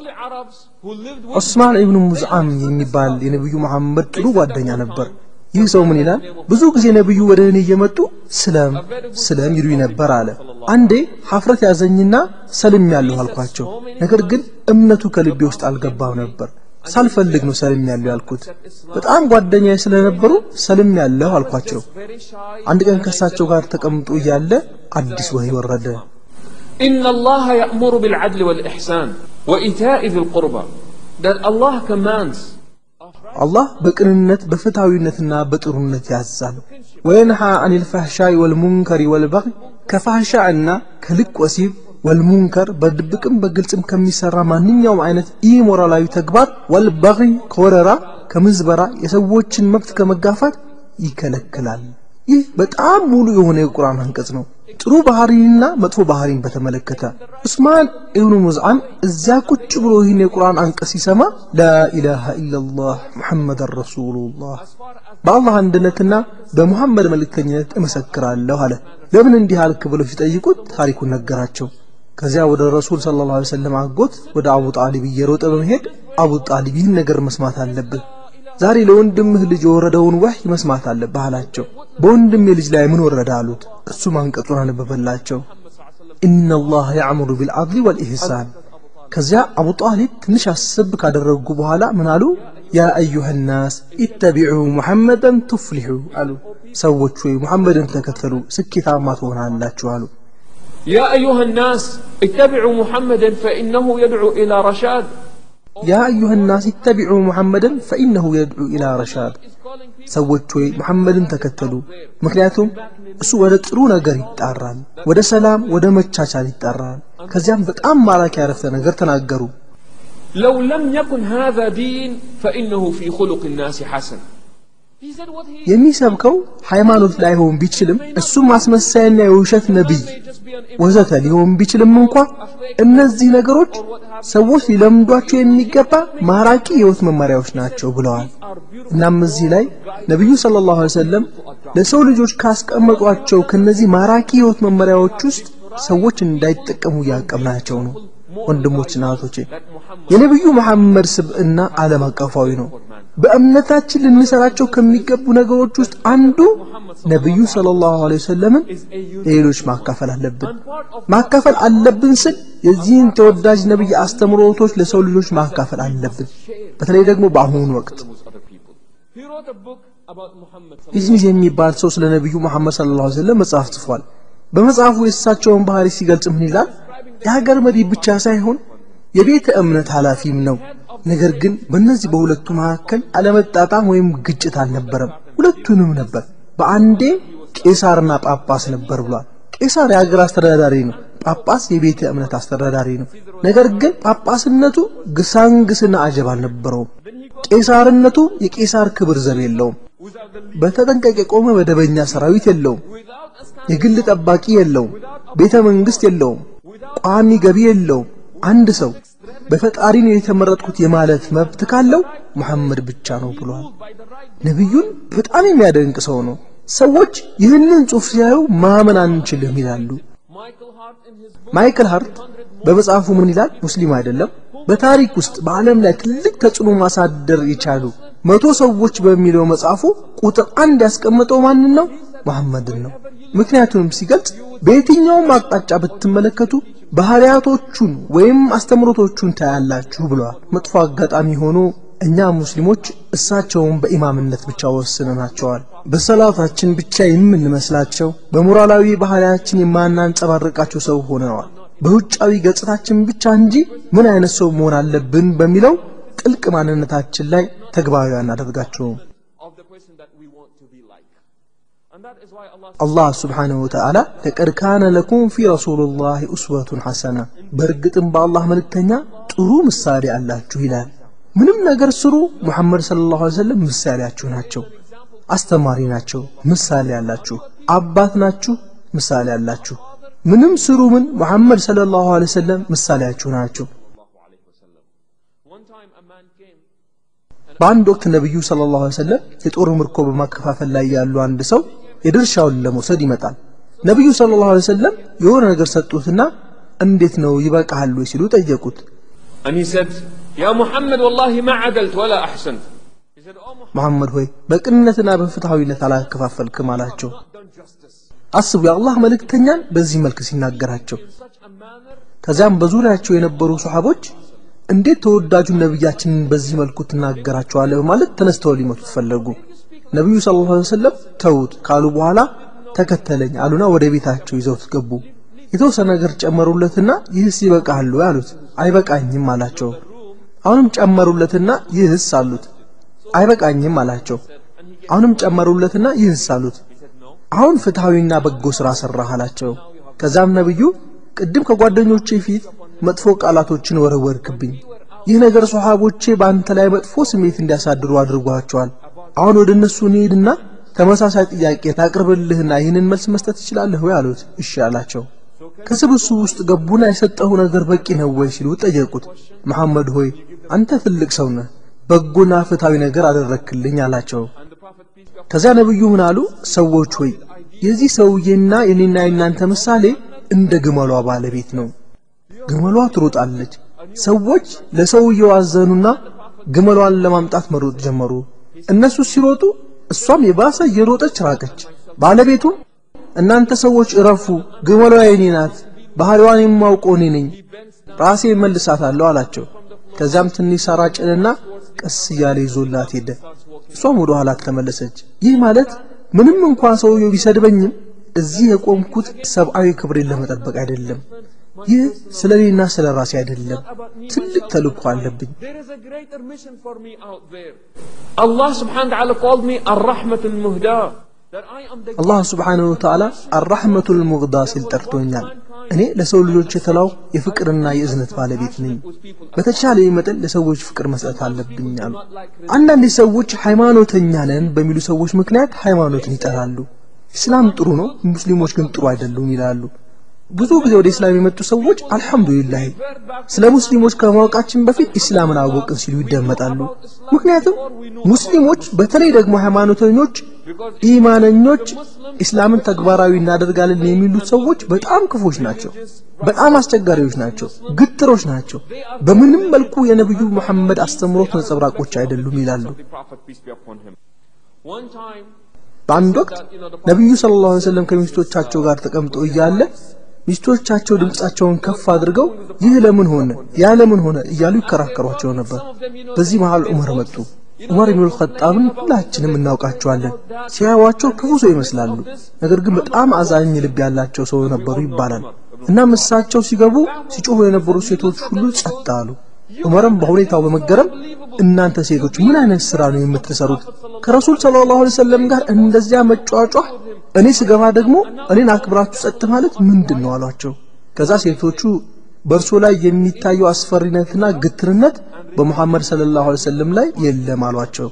ዑስማን ኢብኑ ሙዝዓም የሚባል የነቢዩ መሐመድ ጥሩ ጓደኛ ነበር። ይህ ሰው ምን ይላል? ብዙ ጊዜ ነቢዩ ወደ እኔ እየመጡ ስለም ስለም ይሉኝ ነበር አለ። አንዴ ሀፍረት ያዘኝና ሰልም ያለሁ አልኳቸው። ነገር ግን እምነቱ ከልቤ ውስጥ አልገባም ነበር። ሳልፈልግ ነው ሰልም ያለሁ ያልኩት። በጣም ጓደኛዬ ስለነበሩ ሰልም ያለሁ አልኳቸው። አንድ ቀን ከእሳቸው ጋር ተቀምጦ እያለ አዲስ ወህይ ወረደ። إن الله يأمر بالعدل والإحسان وإيتاء ذي القربى that Allah commands አላህ በቅንነት በፍትሃዊነትና በጥሩነት ያዛል። ወየንሃ አኒል ፈህሻይ ወልሙንከሪ ወልበግይ ከፋህሻ እና ከልቅ ወሲብ ወልሙንከር በድብቅም በግልጽም ከሚሰራ ማንኛውም አይነት ኢሞራላዊ ተግባር ወልበግይ ከወረራ ከምዝበራ የሰዎችን መብት ከመጋፋት ይከለክላል። ይህ በጣም ሙሉ የሆነ የቁርአን አንቀጽ ነው። ጥሩ ባህሪንና መጥፎ ባህሪን በተመለከተ ዑስማን ኢብኑ ሙዝዓም እዚያ ቁጭ ብሎ ይህን የቁርአን አንቀጽ ሲሰማ ላኢላሃ ኢላላህ ሙሐመድን ረሱሉላህ በአላህ አንድነትና በሙሐመድ መልእክተኝነት እመሰክራለሁ አለ። ለምን እንዲህ አልክ ብለው ሲጠይቁት ታሪኩን ነገራቸው። ከዚያ ወደ ረሱል ሰለላሁ ዐለይሂ ወሰለም አጎት ወደ አቡ ጣሊብ እየሮጠ በመሄድ አቡ ጣሊብ ይህን ነገር መስማት አለብህ ዛሬ ለወንድምህ ልጅ የወረደውን ወህይ መስማት አለብህ አላቸው። በወንድሜ ልጅ ላይ ምን ወረደ አሉት። እሱም አንቀጹን አነበበላቸው። ኢነላህ ያዕሙሩ ቢልዓድሊ ወልኢሕሳን። ከዚያ አቡ ጣሊብ ትንሽ አሰብ ካደረጉ በኋላ ምን አሉ? ያ አዩሃ ናስ ኢተቢዑ ሙሐመደን ቱፍሊሑ አሉ። ሰዎች ወይ ሙሐመድን ተከተሉ ስኬታማ ትሆናላችሁ አሉ። يا أيها الناس اتبعوا محمدا فإنه يدعو إلى رشاد ያ አዩሃ ናስ ኢተቢዑ ሙሐመደን ፈኢነሁ የድዑ ኢላ ረሻድ። ሰዎች ሆይ ሙሐመድን ተከተሉ፣ ምክንያቱም እሱ ወደ ጥሩ ነገር ይጣራል፣ ወደ ሰላም፣ ወደ መቻቻል ይጣራል። ከዚያም በጣም ማራኪ ያረፍተ ነገር ተናገሩ። لو لم يكن هذا دين فإنه في خلق الناس حسن He said what he የሚሰብከው ሃይማኖት ላይሆን ቢችልም እሱም አስመሳይና የውሸት ነቢይ ወዘተ ሊሆን ቢችልም እንኳ እነዚህ ነገሮች ሰዎች ሊለምዷቸው የሚገባ ማራኪ የህይወት መመሪያዎች ናቸው ብለዋል። እናም እዚህ ላይ ነቢዩ ሰለላሁ ዐለይሂ ወሰለም ለሰው ልጆች ካስቀመጧቸው ከነዚህ ማራኪ የህይወት መመሪያዎች ውስጥ ሰዎች እንዳይጠቀሙ እያቀብናቸው ነው። ወንድሞችና እህቶቼ የነቢዩ መሐመድ ስብዕና ዓለም አቀፋዊ ነው። በእምነታችን ልንሰራቸው ከሚገቡ ነገሮች ውስጥ አንዱ ነቢዩ ሰለላሁ ዐለይሂ ወሰለምን ለሌሎች ማካፈል አለብን። ማካፈል አለብን ስል የዚህን ተወዳጅ ነቢይ አስተምሮቶች ለሰው ልጆች ማካፈል አለብን። በተለይ ደግሞ በአሁኑ ወቅት He wrote a book about Muhammad ኢዝሚዝ የሚባል ሰው ስለ ነቢዩ መሐመድ ሰለላሁ ዐለይሂ ወሰለም መጽሐፍ ጽፏል። በመጽሐፉ የእሳቸውን ባህሪ ሲገልጽ ምን ይላል? የሀገር መሪ ብቻ ሳይሆን የቤተ እምነት ኃላፊም ነው። ነገር ግን በእነዚህ በሁለቱ መካከል አለመጣጣም ወይም ግጭት አልነበረም። ሁለቱንም ነበር። በአንዴ ቄሳርና ጳጳስ ነበር ብሏል። ቄሳር የሀገር አስተዳዳሪ ነው። ጳጳስ የቤተ እምነት አስተዳዳሪ ነው። ነገር ግን ጳጳስነቱ ግሳንግስና አጀብ አልነበረውም። ቄሳርነቱ የቄሳር ክብር ዘብ የለውም። በተጠንቀቅ የቆመ መደበኛ ሰራዊት የለውም። የግል ጠባቂ የለውም። ቤተ መንግስት የለውም። ቋሚ ገቢ የለውም። አንድ ሰው በፈጣሪ ነው የተመረጥኩት የማለት መብት ካለው መሐመድ ብቻ ነው ብሏል። ነቢዩን በጣም የሚያደንቅ ሰው ነው። ሰዎች ይህንን ጽሑፍ ሲያዩ ማመን አንችልም ይላሉ። ማይክል ሃርት በመጽሐፉ ምን ይላል? ሙስሊም አይደለም። በታሪክ ውስጥ በዓለም ላይ ትልቅ ተጽዕኖ ማሳደር የቻሉ መቶ ሰዎች በሚለው መጽሐፉ ቁጥር አንድ ያስቀመጠው ማንን ነው? መሐመድን ነው። ምክንያቱንም ሲገልጽ በየትኛውም አቅጣጫ ብትመለከቱ ባህሪያቶቹን ወይም አስተምሮቶቹን ታያላችሁ ብለዋል። መጥፎ አጋጣሚ ሆኖ እኛ ሙስሊሞች እሳቸውን በኢማምነት ብቻ ወስነናቸዋል። በሰላታችን ብቻ የምንመስላቸው፣ በሞራላዊ ባህሪያችን የማናንጸባርቃቸው ሰው ሆነዋል። በውጫዊ ገጽታችን ብቻ እንጂ ምን አይነት ሰው መሆን አለብን በሚለው ጥልቅ ማንነታችን ላይ ተግባራዊ አናደርጋቸውም። አላህ ስብሓነሁ ወተዓላ ለቀድ ካነ ለኩም ፊ ረሱልላህ ኡስወቱን ሐሰና፣ በእርግጥም በአላህ መልእክተኛ ጥሩ ምሳሌ አላችሁ ይላል። ምንም ነገር ስሩ፣ ሙሐመድ ሰለላሁ ዐለይሂ ወሰለም ምሳሌያችሁ ናቸው። አስተማሪ ናቸው፣ ምሳሌ አላችሁ። አባት ናችሁ፣ ምሳሌ አላችሁ። ምንም ስሩ ምን ሙሐመድ ሰለላሁ ዐለይሂ ወሰለም ምሳሌያችሁ ናቸው። በአንድ ወቅት ነቢዩ ሰለላሁ ዐለይሂ ወሰለም የጦር ምርኮ በማከፋፈል ላይ ያሉ አንድ ሰው የድርሻውን ለመውሰድ ይመጣል። ነቢዩ ሰለላሁ ዐለይሂ ወሰለም የሆነ ነገር ሰጡትና እንዴት ነው ይበቃሃል ወይ ሲሉ ጠየቁት። And he said, Ya Muhammad, wallahi ma adalt wala ahsant. He said, Oh Muhammad, መሐመድ ሆይ በቅንነትና በፍትሐዊነት አላከፋፈልክም አላቸው። done justice አስቡ የአላህ መልእክተኛን በዚህ መልክ ሲናገራቸው። in such a manner. ከዚያም በዙሪያቸው የነበሩ ሰሃቦች እንዴት ተወዳጁን ነቢያችንን በዚህ መልኩ ትናገራቸዋለህ በማለት ተነስተው ሊመቱት ፈለጉ። ነቢዩ ሰለላሁ ዐለይሂ ወሰለም ተዉት ካሉ በኋላ ተከተለኝ አሉና ወደ ቤታቸው ይዘውት ገቡ። የተወሰነ ነገር ጨመሩለትና ይህስ ይበቃሃል ወይ አሉት። አይበቃኝም አላቸው። አሁንም ጨመሩለትና ይህስ አሉት። አይበቃኝም አላቸው። አሁንም ጨመሩለትና ይህስ አሉት። አሁን ፍትሐዊና በጎ ሥራ ሠራህ አላቸው። ከዛም ነቢዩ ቅድም ከጓደኞቼ ፊት መጥፎ ቃላቶችን ወረወርክብኝ። ይህ ነገር ሶሐቦቼ በአንተ ላይ መጥፎ ስሜት እንዲያሳድሩ አድርጓቸዋል። አሁን ወደ እነሱ እንሄድና ተመሳሳይ ጥያቄ ታቅርብልህና ይህንን መልስ መስጠት ትችላለህ ወይ አሉት። እሺ አላቸው። ከስብስቡ ውስጥ ገቡና የሰጠሁ ነገር በቂ ነው ወይ ሲሉ ጠየቁት። መሐመድ ሆይ አንተ ትልቅ ሰው ነህ፣ በጎና ፍትሐዊ ነገር አደረክልኝ አላቸው። ከዚያ ነብዩ ምን አሉ? ሰዎች ሆይ የዚህ ሰውዬና የኔና የናንተ ምሳሌ እንደ ግመሏ ባለቤት ነው። ግመሏ ትሮጣለች። ሰዎች ለሰውየው አዘኑና ግመሏን ለማምጣት መሮጥ ጀመሩ። እነሱ ሲሮጡ እሷም የባሰ እየሮጠች ራቀች። ባለቤቱም እናንተ ሰዎች እረፉ፣ ግመሏ የኔ ናት፣ ባህሪዋን የማውቀው እኔ ነኝ፣ ራሴ መልሳታለሁ አላቸው። ከዚያም ትንሽ ሳር ጭንና ቀስ እያለ ይዞላት ሄደ። እሷም ወደ ኋላ ተመለሰች። ይህ ማለት ምንም እንኳን ሰውየው ቢሰድበኝም እዚህ የቆምኩት ሰብአዊ ክብሬን ለመጠበቅ አይደለም። ይህ ስለ እኔና ስለ ራሴ አይደለም። ትልቅ ተልእኮ አለብኝ። There is a greater mission for me out there. Allah subhanahu wa ta'ala called me Ar-Rahmatul Muhda. That I am the አላህ ስብሓንሁ ወተዓላ አራሕመቱል ሙግዳ ሲል ጠርቶኛል። እኔ ለሰው ልጆች የተላው የፍቅርና የእዝነት ባለቤት ነኝ። በተቻለ መጠን ለሰዎች ፍቅር መስጠት አለብኝ አሉ። አንዳንድ ሰዎች ሃይማኖተኛ ነን በሚሉ ሰዎች ምክንያት ሃይማኖትን ይጠላሉ። ኢስላም ጥሩ ነው፣ ሙስሊሞች ግን ጥሩ አይደሉም ይላሉ። ብዙ ጊዜ ወደ ኢስላም የመጡ ሰዎች አልሐምዱሊላህ ስለ ሙስሊሞች ከማወቃችን በፊት ኢስላምን አወቅን ሲሉ ይደመጣሉ። ምክንያቱም ሙስሊሞች በተለይ ደግሞ ሃይማኖተኞች፣ ኢማነኞች ኢስላምን ተግባራዊ እናደርጋለን የሚሉት ሰዎች በጣም ክፎች ናቸው፣ በጣም አስቸጋሪዎች ናቸው፣ ግትሮች ናቸው። በምንም መልኩ የነቢዩ መሐመድ አስተምሮት ነጸብራቆች አይደሉም ይላሉ። the Prophet peace be upon him. One time, በአንድ ወቅት ነቢዩ ሰለላሁ ዐለይሂ ወሰለም ከሚስቶቻቸው ጋር ተቀምጠው እያለ ሚስቶቻቸው ድምፃቸውን ከፍ አድርገው ይህ ለምን ሆነ ያ ለምን ሆነ እያሉ ይከራከሯቸው ነበር። በዚህ መሃል ዑመር መጡ። ዑመር ኢብኑል ኸጣብን ሁላችንም እናውቃቸዋለን። ሲያዩዋቸው ክፉ ሰው ይመስላሉ፣ ነገር ግን በጣም አዛኝ ልብ ያላቸው ሰው ነበሩ ይባላል። እናም እሳቸው ሲገቡ ሲጮሁ የነበሩ ሴቶች ሁሉ ጸጥ አሉ። ዑመርም በሁኔታው በመገረም እናንተ ሴቶች ምን አይነት ስራ ነው የምትሰሩት? ከረሱል ሰለላሁ ዐለይሂ ወሰለም ጋር እንደዚያ መጫጫህ፣ እኔ ስገባ ደግሞ እኔን አክብራችሁ ጸጥ ማለት ምንድን ነው አሏቸው። ከዛ ሴቶቹ በእርሶ ላይ የሚታየው አስፈሪነትና ግትርነት በሙሐመድ ሰለላሁ ዐለይሂ ወሰለም ላይ የለም አሏቸው።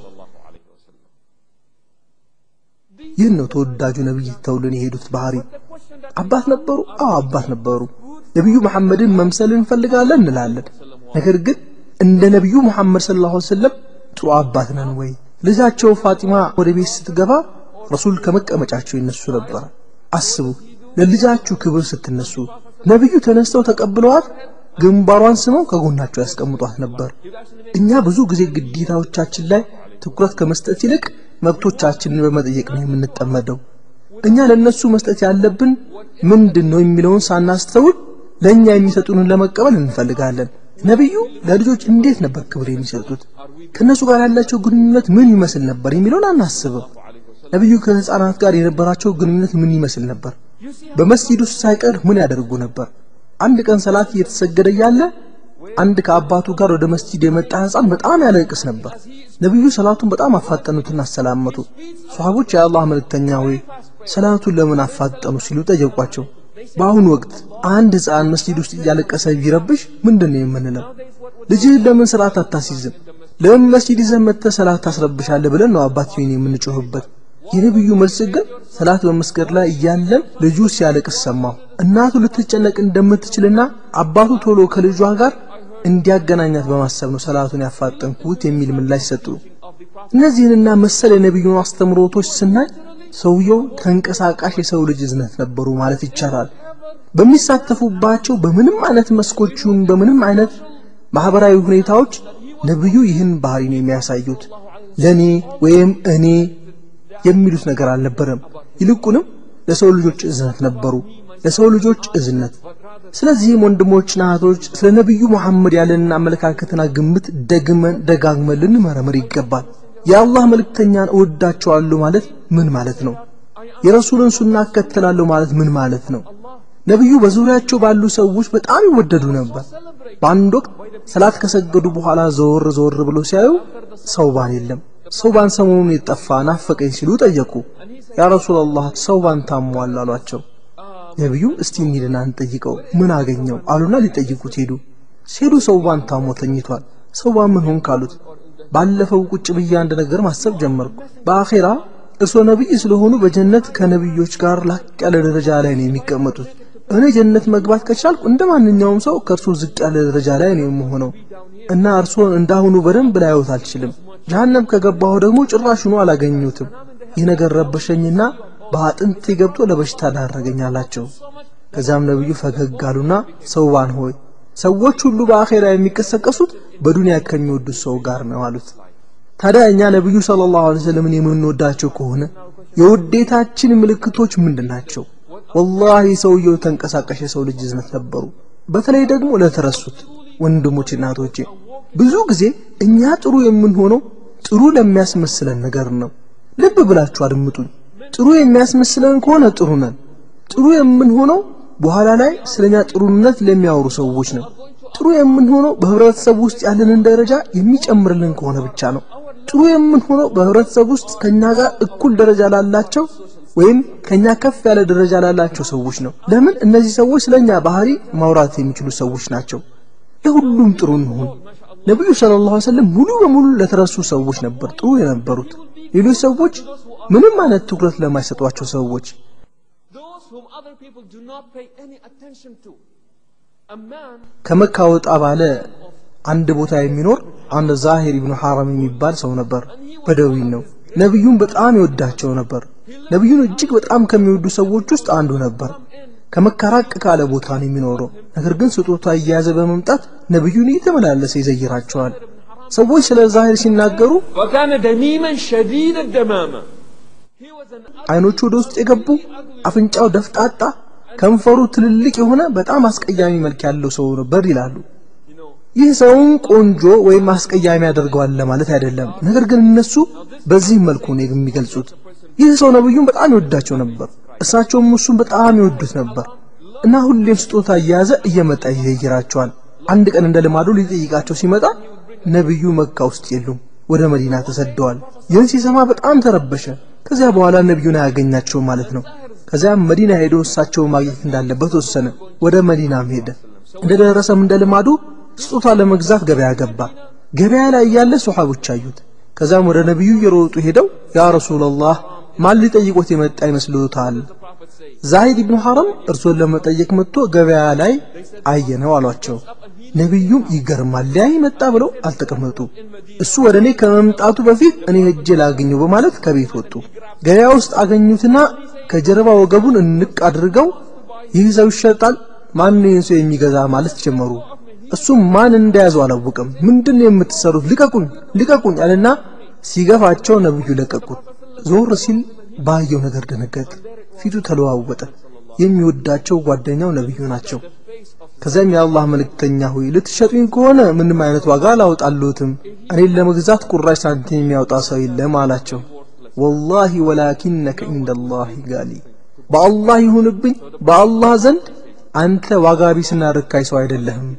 ይህን ነው ተወዳጁ ነቢይ ተውልን የሄዱት ባህሪ። አባት ነበሩ? አዎ አባት ነበሩ። ነቢዩ መሐመድን መምሰል እንፈልጋለን እንላለን። ነገር ግን እንደ ነቢዩ መሐመድ ሰለላሁ ዐለይሂ ወሰለም ጥሩ አባት ነን ወይ? ልጃቸው ፋጢማ ወደ ቤት ስትገባ ረሱል ከመቀመጫቸው ይነሱ ነበር። አስቡ፣ ለልጃችሁ ክብር ስትነሱ ነቢዩ ተነስተው ተቀብለዋት ግንባሯን ስመው ከጎናቸው ያስቀምጧት ነበር። እኛ ብዙ ጊዜ ግዴታዎቻችን ላይ ትኩረት ከመስጠት ይልቅ መብቶቻችንን በመጠየቅ ነው የምንጠመደው። እኛ ለነሱ መስጠት ያለብን ምንድን ነው የሚለውን ሳናስተውል ለእኛ የሚሰጡንን ለመቀበል እንፈልጋለን። ነቢዩ ለልጆች እንዴት ነበር ክብር የሚሰጡት? ከእነሱ ጋር ያላቸው ግንኙነት ምን ይመስል ነበር የሚለውን አናስብም። ነቢዩ ከሕፃናት ጋር የነበራቸው ግንኙነት ምን ይመስል ነበር? በመስጂድ ውስጥ ሳይቀር ምን ያደርጉ ነበር? አንድ ቀን ሰላት እየተሰገደ እያለ አንድ ከአባቱ ጋር ወደ መስጂድ የመጣ ሕፃን በጣም ያለቅስ ነበር። ነቢዩ ሰላቱን በጣም አፋጠኑትና አሰላመቱ። ሷሃቦች የአላህ መልእክተኛ ሆይ ሰላቱን ለምን አፋጠኑ ሲሉ ጠየቋቸው። በአሁኑ ወቅት አንድ ሕፃን መስጂድ ውስጥ እያለቀሰ ቢረብሽ ምንድን ነው የምንለው? ልጅህን ለምን ሰላት አታስይዝም? ለምን መስጂድ ይዘህ መጥተህ ሰላት ታስረብሻለህ? ብለን ነው አባትየውን የምንጮህበት። የነቢዩ መልስ ግን ሰላት በመስገድ ላይ እያለም ልጁ ሲያለቅስ ሰማሁ። እናቱ ልትጨነቅ እንደምትችልና አባቱ ቶሎ ከልጇ ጋር እንዲያገናኛት በማሰብ ነው ሰላቱን ያፋጠንኩት የሚል ምላሽ ሰጡ። እነዚህንና መሰል የነቢዩን አስተምሮቶች ስናይ ሰውየው ተንቀሳቃሽ የሰው ልጅ እዝነት ነበሩ ማለት ይቻላል። በሚሳተፉባቸው በምንም አይነት መስኮቹን በምንም አይነት ማህበራዊ ሁኔታዎች ነቢዩ ይህን ባህሪ ነው የሚያሳዩት። ለኔ ወይም እኔ የሚሉት ነገር አልነበረም። ይልቁንም ለሰው ልጆች እዝነት ነበሩ፣ ለሰው ልጆች እዝነት። ስለዚህም ወንድሞችና እህቶች ስለ ነቢዩ መሐመድ ያለንን አመለካከትና ግምት ደግመን ደጋግመን ልንመረምር ይገባል። የአላህ መልእክተኛን እወዳቸዋለሁ ማለት ምን ማለት ነው? የረሱልን ሱና እከተላለሁ ማለት ምን ማለት ነው? ነቢዩ በዙሪያቸው ባሉ ሰዎች በጣም ይወደዱ ነበር። በአንድ ወቅት ሰላት ከሰገዱ በኋላ ዘወር ዘወር ብሎ ሲያዩ ሰውባን የለም። ሰውባን ሰሞኑን የጠፋ ናፈቀኝ ሲሉ ጠየቁ። ያ ረሱላላህ ሰውባን ታሟል አሏቸው። ነቢዩ እስቲ እንሂድና እንጠይቀው ምን አገኘው አሉና ሊጠይቁት ሄዱ። ሲሄዱ ሰውባን ታሞ ተኝቷል። ሰውባን ምን ሆንክ አሉት። ባለፈው ቁጭ ብዬ አንድ ነገር ማሰብ ጀመርኩ። በአኼራ እርስዎ ነቢይ ስለሆኑ በጀነት ከነቢዮች ጋር ላቅ ያለ ደረጃ ላይ ነው የሚቀመጡት። እኔ ጀነት መግባት ከቻልኩ እንደ ማንኛውም ሰው ከእርሶ ዝቅ ያለ ደረጃ ላይ ነው የምሆነው እና እርስዎን እንዳሁኑ በደንብ ላየዎት አልችልም። ጀሃነም ከገባሁ ደግሞ ጭራሹኑ አላገኙትም። ይህ ነገር ረበሸኝና በአጥንቴ ገብቶ ለበሽታ ዳረገኝ አላቸው። ከዚያም ነቢዩ ፈገግ አሉና ሰውባን ሆይ ሰዎች ሁሉ በአኼራ የሚቀሰቀሱት በዱንያ ከሚወዱት ሰው ጋር ነው አሉት። ታዲያ እኛ ነቢዩ ሰለላሁ ዐለይሂ ወሰለምን የምንወዳቸው ከሆነ የውዴታችን ምልክቶች ምንድን ናቸው? ወላሂ ሰውየው ተንቀሳቃሽ የሰው ልጅ እዝነት ነበሩ። በተለይ ደግሞ ለተረሱት ወንድሞች እናቶቼ፣ ብዙ ጊዜ እኛ ጥሩ የምንሆነው ጥሩ ለሚያስመስለን ነገር ነው። ልብ ብላችሁ አድምጡኝ። ጥሩ የሚያስመስለን ከሆነ ጥሩ ነን። ጥሩ የምንሆነው በኋላ ላይ ስለኛ ጥሩነት ለሚያወሩ ሰዎች ነው። ጥሩ የምንሆነው በህብረተሰብ ውስጥ ያለንን ደረጃ የሚጨምርልን ከሆነ ብቻ ነው። ጥሩ የምንሆነው በህብረተሰብ ውስጥ ከኛ ጋር እኩል ደረጃ ላላቸው ወይም ከኛ ከፍ ያለ ደረጃ ላላቸው ሰዎች ነው። ለምን? እነዚህ ሰዎች ስለኛ ባህሪ ማውራት የሚችሉ ሰዎች ናቸው። ለሁሉም ጥሩ እንሁን። ነቢዩ ሰለላሁ ዐለይሂ ወሰለም ሙሉ በሙሉ ለተረሱ ሰዎች ነበር ጥሩ የነበሩት። ሌሎች ሰዎች ምንም አይነት ትኩረት ለማይሰጧቸው ሰዎች ከመካ ወጣ ባለ አንድ ቦታ የሚኖር አንድ ዛሂር ኢብኑ ሐራም የሚባል ሰው ነበር። በደዊ ነው። ነቢዩን በጣም ይወዳቸው ነበር። ነቢዩን እጅግ በጣም ከሚወዱ ሰዎች ውስጥ አንዱ ነበር። ከመካ ራቅ ካለ ቦታ ነው የሚኖረው። ነገር ግን ስጦታ እየያዘ በመምጣት ነቢዩን እየተመላለሰ ይዘይራቸዋል። ሰዎች ስለ ዛሂር ሲናገሩ وكان دميما شديد الدمامة አይኖቹ ወደ ውስጥ የገቡ አፍንጫው ደፍጣጣ ከንፈሩ ትልልቅ የሆነ በጣም አስቀያሚ መልክ ያለው ሰው ነበር ይላሉ። ይህ ሰውን ቆንጆ ወይም አስቀያሚ ያደርገዋል ለማለት አይደለም። ነገር ግን እነሱ በዚህ መልኩ ነው የሚገልጹት። ይህ ሰው ነብዩን በጣም ይወዳቸው ነበር፣ እሳቸውም እሱን በጣም ይወዱት ነበር እና ሁሌም ስጦታ እየያዘ እየመጣ ይዘይራቸዋል። አንድ ቀን እንደ ልማዱ ሊጠይቃቸው ሲመጣ ነቢዩ መካ ውስጥ የሉም፣ ወደ መዲና ተሰደዋል። ይህን ሲሰማ በጣም ተረበሸ። ከዚያ በኋላ ነቢዩን አያገኛቸው ማለት ነው። ከዚያም መዲና ሄዶ እሳቸውን ማግኘት እንዳለበት ወሰነ። ወደ መዲናም ሄደ። እንደደረሰም እንደ ልማዱ ስጦታ ለመግዛት ገበያ ገባ። ገበያ ላይ እያለ ሶሐቦች አዩት። ከዚያም ወደ ነቢዩ እየሮጡ ሄደው ያ ረሱላላህ ማን ሊጠይቆት የመጣ ይመስልዎታል? ዛሂድ ኢብኑ ሐረም እርሶን ለመጠየቅ መጥቶ ገበያ ላይ አየነው አሏቸው። ነቢዩም ይገርማል ሊያይ መጣ ብለው አልተቀመጡ። እሱ ወደ እኔ ከመምጣቱ በፊት እኔ ሄጄ ላገኘው በማለት ከቤት ወጡ። ገበያ ውስጥ አገኙትና ከጀርባ ወገቡን እንቅ አድርገው ይህ ሰው ይሸጣል፣ ማን ይህን ሰው የሚገዛ ማለት ጀመሩ። እሱም ማን እንደያዘው አላወቅም። ምንድን ነው የምትሰሩት? ልቀቁኝ፣ ልቀቁኝ አለና ሲገፋቸው ነብዩ ለቀቁት። ዞር ሲል ባየው ነገር ደነገጠ። ፊቱ ተለዋወጠ። የሚወዳቸው ጓደኛው ነብዩ ናቸው። ከዚያም የአላህ መልእክተኛ ሆይ ልትሸጡኝ ከሆነ ምንም አይነት ዋጋ አላወጣልዎትም። እኔን ለመግዛት ቁራሽ ሳንቲም የሚያወጣ ሰው የለም አላቸው። ወላሂ ወላኪነከ ኢንደላሂ ጋሊ፣ በአላህ ይሁንብኝ በአላህ ዘንድ አንተ ዋጋ ቢስና ርካይ ሰው አይደለህም።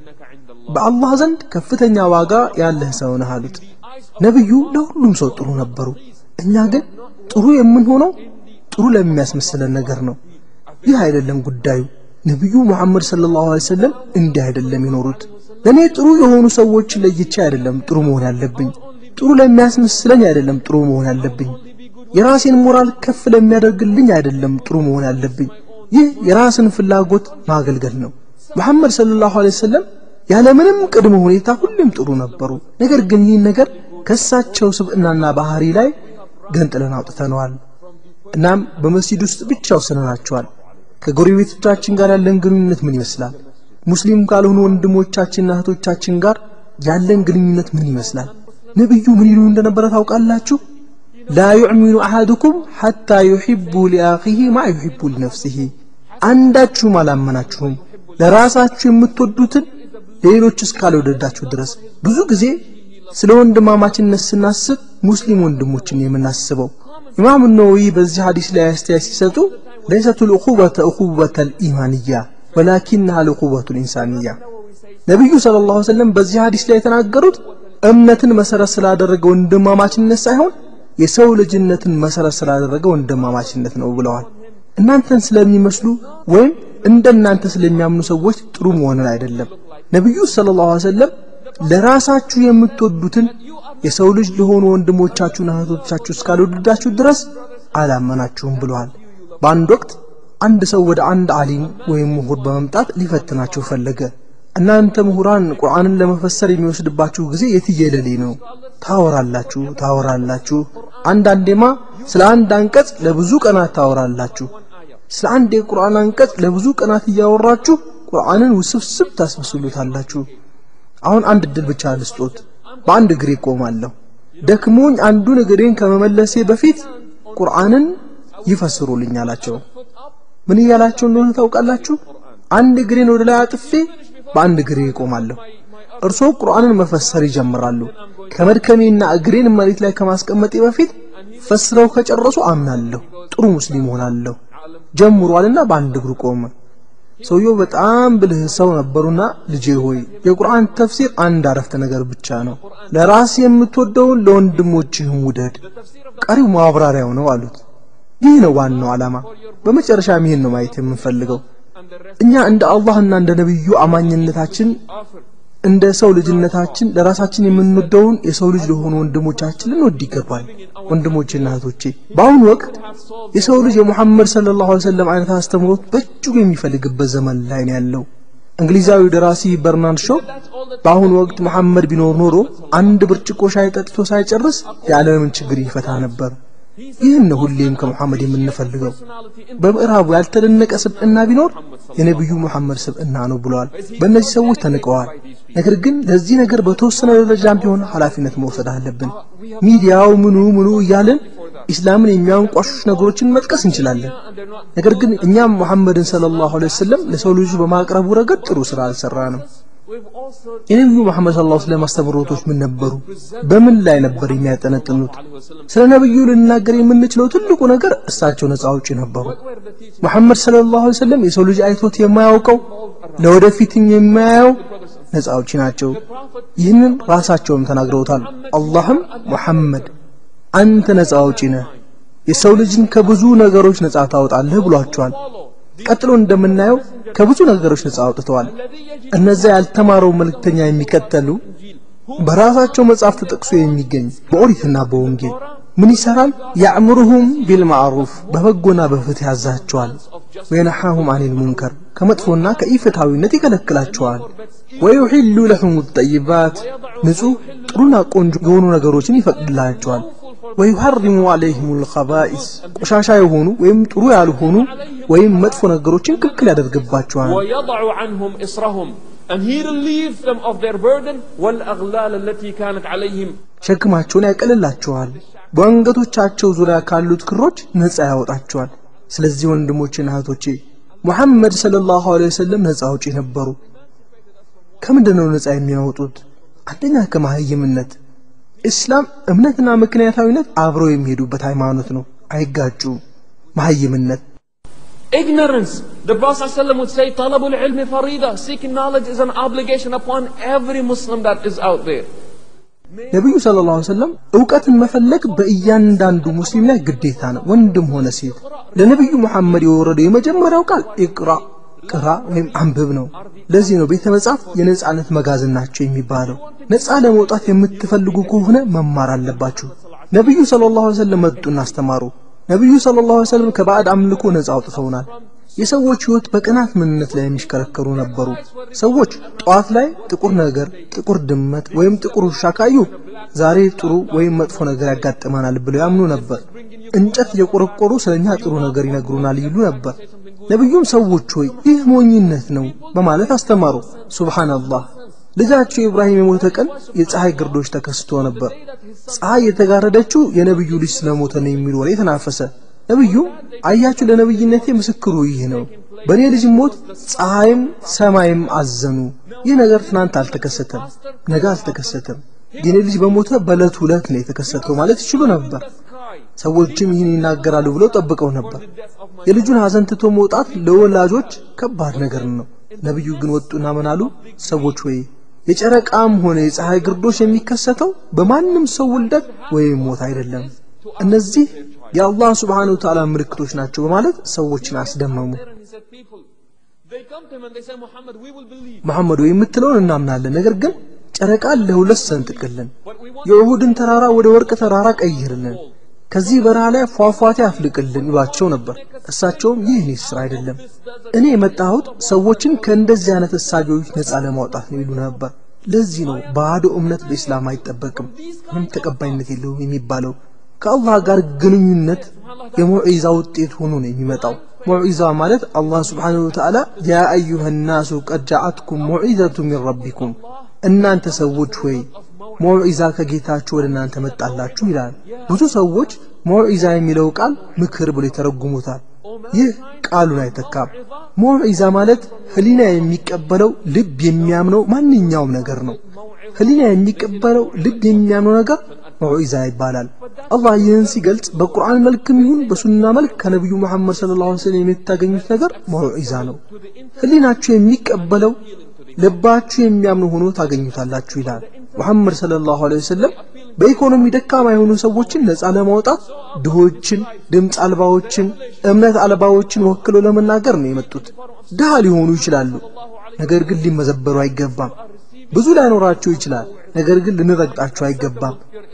በአላህ ዘንድ ከፍተኛ ዋጋ ያለህ ሰው ነህ አሉት። ነብዩ ለሁሉም ሰው ጥሩ ነበሩ። እኛ ግን ጥሩ የምንሆነው ጥሩ ለሚያስመስለን ነገር ነው። ይህ አይደለም ጉዳዩ። ነቢዩ ሙሐመድ ሰለላሁ ዐለይሂ ወሰለም እንዲህ አይደለም የኖሩት። ለእኔ ጥሩ የሆኑ ሰዎች ለይቼ አይደለም ጥሩ መሆን ያለብኝ፣ ጥሩ ለሚያስመስለኝ አይደለም ጥሩ መሆን ያለብኝ፣ የራሴን ሞራል ከፍ ለሚያደርግልኝ አይደለም ጥሩ መሆን ያለብኝ። ይህ የራስን ፍላጎት ማገልገል ነው። ሙሐመድ ሰለላሁ ዐለይሂ ወሰለም ያለምንም ቅድመ ሁኔታ ሁሉም ጥሩ ነበሩ። ነገር ግን ይህን ነገር ከእሳቸው ስብዕናና ባህሪ ላይ ገንጥለን አውጥተነዋል። እናም በመስጂድ ውስጥ ብቻ ወስነናቸዋል። ከጎረቤቶቻችን ጋር ያለን ግንኙነት ምን ይመስላል? ሙስሊም ካልሆኑ ወንድሞቻችንና እህቶቻችን ጋር ያለን ግንኙነት ምን ይመስላል? ነብዩ ምን ይሉ እንደነበረ ታውቃላችሁ? ላ ዩዕሚኑ አሐዱኩም ሐታ ዩሒቡ ሊአኺሂ ማ ዩሒቡ ሊነፍሲሂ። አንዳችሁም አላመናችሁም ለራሳችሁ የምትወዱትን ሌሎች እስካልወደዳችሁ ድረስ። ብዙ ጊዜ ስለ ወንድማማችነት ስናስብ ሙስሊም ወንድሞችን የምናስበው። ኢማም ነወዊ በዚህ ሐዲስ ላይ አስተያየት ሲሰጡ ለይሰቱ ልእኹበተ እኹበተ ልኢማንያ ወላኪንሃ ልእኹበቱ ልኢንሳንያ። ነቢዩ ሰለላሁ ዐለይሂ ወሰለም በዚህ ሐዲስ ላይ የተናገሩት እምነትን መሰረት ስላደረገ ወንድማማችነት ሳይሆን የሰው ልጅነትን መሰረት ስላደረገ ወንድማማችነት ነው ብለዋል። እናንተን ስለሚመስሉ ወይም እንደናንተ ስለሚያምኑ ሰዎች ጥሩ መሆንን አይደለም። ነቢዩ ሰለላሁ ዐለይሂ ወሰለም ለራሳችሁ የምትወዱትን የሰው ልጅ ለሆኑ ወንድሞቻችሁና እህቶቻችሁ እስካልወደዳችሁ ድረስ አላመናችሁም ብለዋል። በአንድ ወቅት አንድ ሰው ወደ አንድ ዓሊም ወይም ምሁር በመምጣት ሊፈትናቸው ፈለገ። እናንተ ምሁራን ቁርአንን ለመፈሰር የሚወስድባችሁ ጊዜ የትየለሌ ነው። ታወራላችሁ ታወራላችሁ፣ አንዳንዴማ ስለ አንድ አንቀጽ ለብዙ ቀናት ታወራላችሁ። ስለ አንድ የቁርአን አንቀጽ ለብዙ ቀናት እያወራችሁ ቁርአንን ውስብስብ ታስመስሉታላችሁ። አሁን አንድ እድል ብቻ ልስጦት፣ በአንድ እግሬ ቆማለሁ። ደክሞኝ አንዱን እግሬን ከመመለሴ በፊት ቁርአንን ይፈስሩልኝ አላቸው። ምን እያላቸው እንደሆነ ታውቃላችሁ? አንድ እግሬን ወደ ላይ አጥፌ በአንድ እግሬ እቆማለሁ። እርስዎ ቁርአንን መፈሰር ይጀምራሉ። ከመድከሜና እግሬን መሬት ላይ ከማስቀመጤ በፊት ፈስረው ከጨረሱ አምናለሁ፣ ጥሩ ሙስሊም ሆናለሁ ጀምሯልና በአንድ እግሩ ቆመ። ሰውየው በጣም ብልህ ሰው ነበሩና ልጄ ሆይ የቁርአን ተፍሲር አንድ አረፍተ ነገር ብቻ ነው። ለራስ የምትወደውን ለወንድሞችህም ውደድ፣ ቀሪው ማብራሪያው ነው አሉት። ይህ ነው ዋናው ዓላማ። በመጨረሻም ይህን ነው ማየት የምንፈልገው። እኛ እንደ አላህና እንደ ነቢዩ አማኝነታችን እንደ ሰው ልጅነታችን ለራሳችን የምንወደውን የሰው ልጅ ለሆኑ ወንድሞቻችን ልንወድ ይገባል። ወንድሞቼና እህቶቼ በአሁኑ ወቅት የሰው ልጅ የሙሐመድ ሰለላሁ ዐለይሂ ወሰለም አይነት አስተምሮት በእጅጉ የሚፈልግበት ዘመን ላይ ነው ያለው። እንግሊዛዊ ደራሲ በርናርድ ሾው በአሁኑ ወቅት መሐመድ ቢኖር ኖሮ አንድ ብርጭቆ ሻይ ጠጥቶ ሳይጨርስ የዓለምን ችግር ይፈታ ነበር። ይህን ነው ሁሌም ከሙሐመድ የምንፈልገው። በምዕራቡ ያልተደነቀ ስብዕና ቢኖር የነቢዩ ሙሐመድ ስብዕና ነው ብለዋል። በእነዚህ ሰዎች ተንቀዋል። ነገር ግን ለዚህ ነገር በተወሰነ ደረጃም ቢሆን ኃላፊነት መውሰድ አለብን። ሚዲያው ምኑ ምኑ እያልን ኢስላምን የሚያንቋሹሽ ነገሮችን መጥቀስ እንችላለን። ነገር ግን እኛም ሙሐመድን ሰለላሁ ዐለይሂ ወሰለም ለሰው ልጁ በማቅረቡ ረገድ ጥሩ ስራ አልሰራንም። የነቢዩ መሐመድ ሰለላሁ ዐለይሂ ወሰለም አስተምህሮቶች ምን ነበሩ? በምን ላይ ነበር የሚያጠነጥኑት? ስለ ነቢዩ ልንናገር የምንችለው ትልቁ ነገር እሳቸው ነፃ አውጪ ነበሩ። መሐመድ ሰለላሁ ዐለይሂ ወሰለም የሰው ልጅ አይቶት የማያውቀው ለወደፊትም የማያየው ነፃ አውጪ ናቸው። ይህንን ራሳቸውም ተናግረውታል። አላህም ሙሐመድ አንተ ነፃ አውጪ ነህ፣ የሰው ልጅን ከብዙ ነገሮች ነፃ ታወጣለህ ብሏቸዋል። ቀጥሎ እንደምናየው ከብዙ ነገሮች ነፃ አውጥተዋል። እነዚያ ያልተማረው መልእክተኛ የሚከተሉ በራሳቸው መጽሐፍ ተጠቅሶ የሚገኝ በኦሪትና በወንጌል ምን ይሰራል? ያእምሩሁም ቢልማዕሩፍ በበጎና በፍትህ ያዛቸዋል። ወየነሓሁም አኒል ሙንከር ከመጥፎና ከኢፍትሐዊነት ይከለክላቸዋል። ወዩሒሉ ለሁም ጠይባት ንጹህ ጥሩና ቆንጆ የሆኑ ነገሮችን ይፈቅድላቸዋል። ወዩሐሪሙ አለይሂም ልኸባኢስ ቆሻሻ የሆኑ ወይም ጥሩ ያልሆኑ ወይም መጥፎ ነገሮችን ክልክል ያደርግባቸዋል። ويضع عنهم إصرهم and he relieves them of their burden والأغلال التي كانت عليهم ሸክማቸውን ያቀልላቸዋል። በአንገቶቻቸው ዙሪያ ካሉት ክሮች ነፃ ያወጣቸዋል። ስለዚህ ወንድሞቼና እህቶቼ ሙሐመድ ሰለላሁ ዐለይሂ ወሰለም ነፃ አውጪ ነበሩ። ከምንድን ነው ነፃ የሚያወጡት? አንደኛ ከመሀይምነት። እስላም እምነትና ምክንያታዊነት አብረው የሚሄዱበት ሃይማኖት ነው፣ አይጋጩም። መሀይምነት Ignorance. The Prophet ﷺ would say, Talabul ilmi farida. Seeking knowledge is an obligation upon every Muslim that is out there. ነቢዩ ሰለላሁ ዐለይሂ ወሰለም እውቀትን መፈለግ በእያንዳንዱ ሙስሊም ላይ ግዴታ ነው፣ ወንድም ሆነ ሴት። ለነቢዩ መሐመድ የወረደው የመጀመሪያው ቃል ኢቅራ ቅራ ወይም አንብብ ነው። ለዚህ ነው ቤተ መጻሕፍት የነጻነት መጋዘን ናቸው የሚባለው። ነጻ ለመውጣት የምትፈልጉ ከሆነ መማር አለባችሁ። ነቢዩ ሰለላሁ ዐለይሂ ወሰለም መጡና አስተማሩ። ነቢዩ ሰለላሁ ዐለይሂ ወሰለም ከባዕድ አምልኮ ነጻ አውጥተውናል። የሰዎች ህይወት በቅናት ምንነት ላይ የሚሽከረከሩ ነበሩ። ሰዎች ጠዋት ላይ ጥቁር ነገር፣ ጥቁር ድመት ወይም ጥቁር ውሻ ካዩ ዛሬ ጥሩ ወይም መጥፎ ነገር ያጋጥመናል ብለው ያምኑ ነበር። እንጨት እየቆረቆሩ ስለኛ ጥሩ ነገር ይነግሩናል ይሉ ነበር። ነቢዩም ሰዎች ሆይ ይህ ሞኝነት ነው በማለት አስተማሩ። ሱብሃንአላህ ልጃቸው ኢብራሂም የሞተ ቀን የፀሐይ ግርዶች ተከስቶ ነበር። ፀሐይ የተጋረደችው የነቢዩ ልጅ ስለሞተ ነው የሚል ወሬ ተናፈሰ። ነቢዩ አያችሁ፣ ለነቢይነቴ ምስክሩ ይህ ነው። በእኔ ልጅ ሞት ፀሐይም ሰማይም አዘኑ። ይህ ነገር ትናንት አልተከሰተም፣ ነገ አልተከሰተም። የኔ ልጅ በሞተ በዕለቱ ዕለት ነው የተከሰተው ማለት ይችሉ ነበር። ሰዎችም ይህን ይናገራሉ ብለው ጠብቀው ነበር። የልጁን ሐዘን ትቶ መውጣት ለወላጆች ከባድ ነገር ነው። ነቢዩ ግን ወጡና ምን አሉ? ሰዎች ወይ የጨረቃም ሆነ የፀሐይ ግርዶሽ የሚከሰተው በማንም ሰው ውልደት ወይም ሞት አይደለም። እነዚህ የአላህ ስብሓነሁ ወተዓላ ምልክቶች ናቸው በማለት ሰዎችን አስደመሙ። And he said, people, they come to him and they say, Muhammad, we will believe. መሐመድ ወይ የምትለውን እናምናለን፣ ነገር ግን ጨረቃን ለሁለት ሰንጥቅልን፣ የኡሁድን ተራራ ወደ ወርቅ ተራራ ቀይርልን፣ ከዚህ በረሃ ላይ ፏፏቴ አፍልቅልን ይሏቸው ነበር። እሳቸውም ይህ እኔ ስራ አይደለም፣ እኔ የመጣሁት ሰዎችን ከእንደዚህ አይነት እሳቤዎች ነፃ ለማውጣት ነው ይሉ ነበር። ለዚህ ነው ባዶ እምነት በኢስላም አይጠበቅም፣ ምንም ተቀባይነት የለውም የሚባለው። ከአላህ ጋር ግንኙነት የሙዒዛ ውጤት ሆኖ ነው የሚመጣው። ሙዒዛ ማለት አላህ ስብሓነሁ ወተዓላ ያ አዩሃ ናሱ ቀድ ጃዓትኩም ሙዒዘቱ ሚን ረቢኩም እናንተ ሰዎች ሆይ ሙዒዛ ከጌታችሁ ወደ እናንተ መጣላችሁ ይላል። ብዙ ሰዎች ሙዒዛ የሚለው ቃል ምክር ብሎ ይተረጉሙታል። ይህ ቃሉን አይተካም። ሙዒዛ ማለት ህሊና የሚቀበለው ልብ የሚያምነው ማንኛውም ነገር ነው። ህሊና የሚቀበለው ልብ የሚያምነው ነገር ሙዒዛ ይባላል። አላህ ይህን ሲገልጽ በቁርአን መልክም ይሁን በሱና መልክ ከነቢዩ መሐመድ ሰለላሁ ዐለይሂ ወሰለም የምታገኙት ነገር ሙዒዛ ነው። ህሊናችሁ የሚቀበለው ልባችሁ የሚያምኑ ሆኖ ታገኙታላችሁ ይላል። ሙሐመድ ሰለላሁ ዐለይሂ ወሰለም በኢኮኖሚ ደካማ የሆኑ ሰዎችን ነፃ ለማውጣት ድሆችን፣ ድምፅ አልባዎችን፣ እምነት አልባዎችን ወክለው ለመናገር ነው የመጡት። ድሃ ሊሆኑ ይችላሉ፣ ነገር ግን ሊመዘበሩ አይገባም። ብዙ ላይኖራቸው ይችላል፣ ነገር ግን ልንረግጣቸው አይገባም።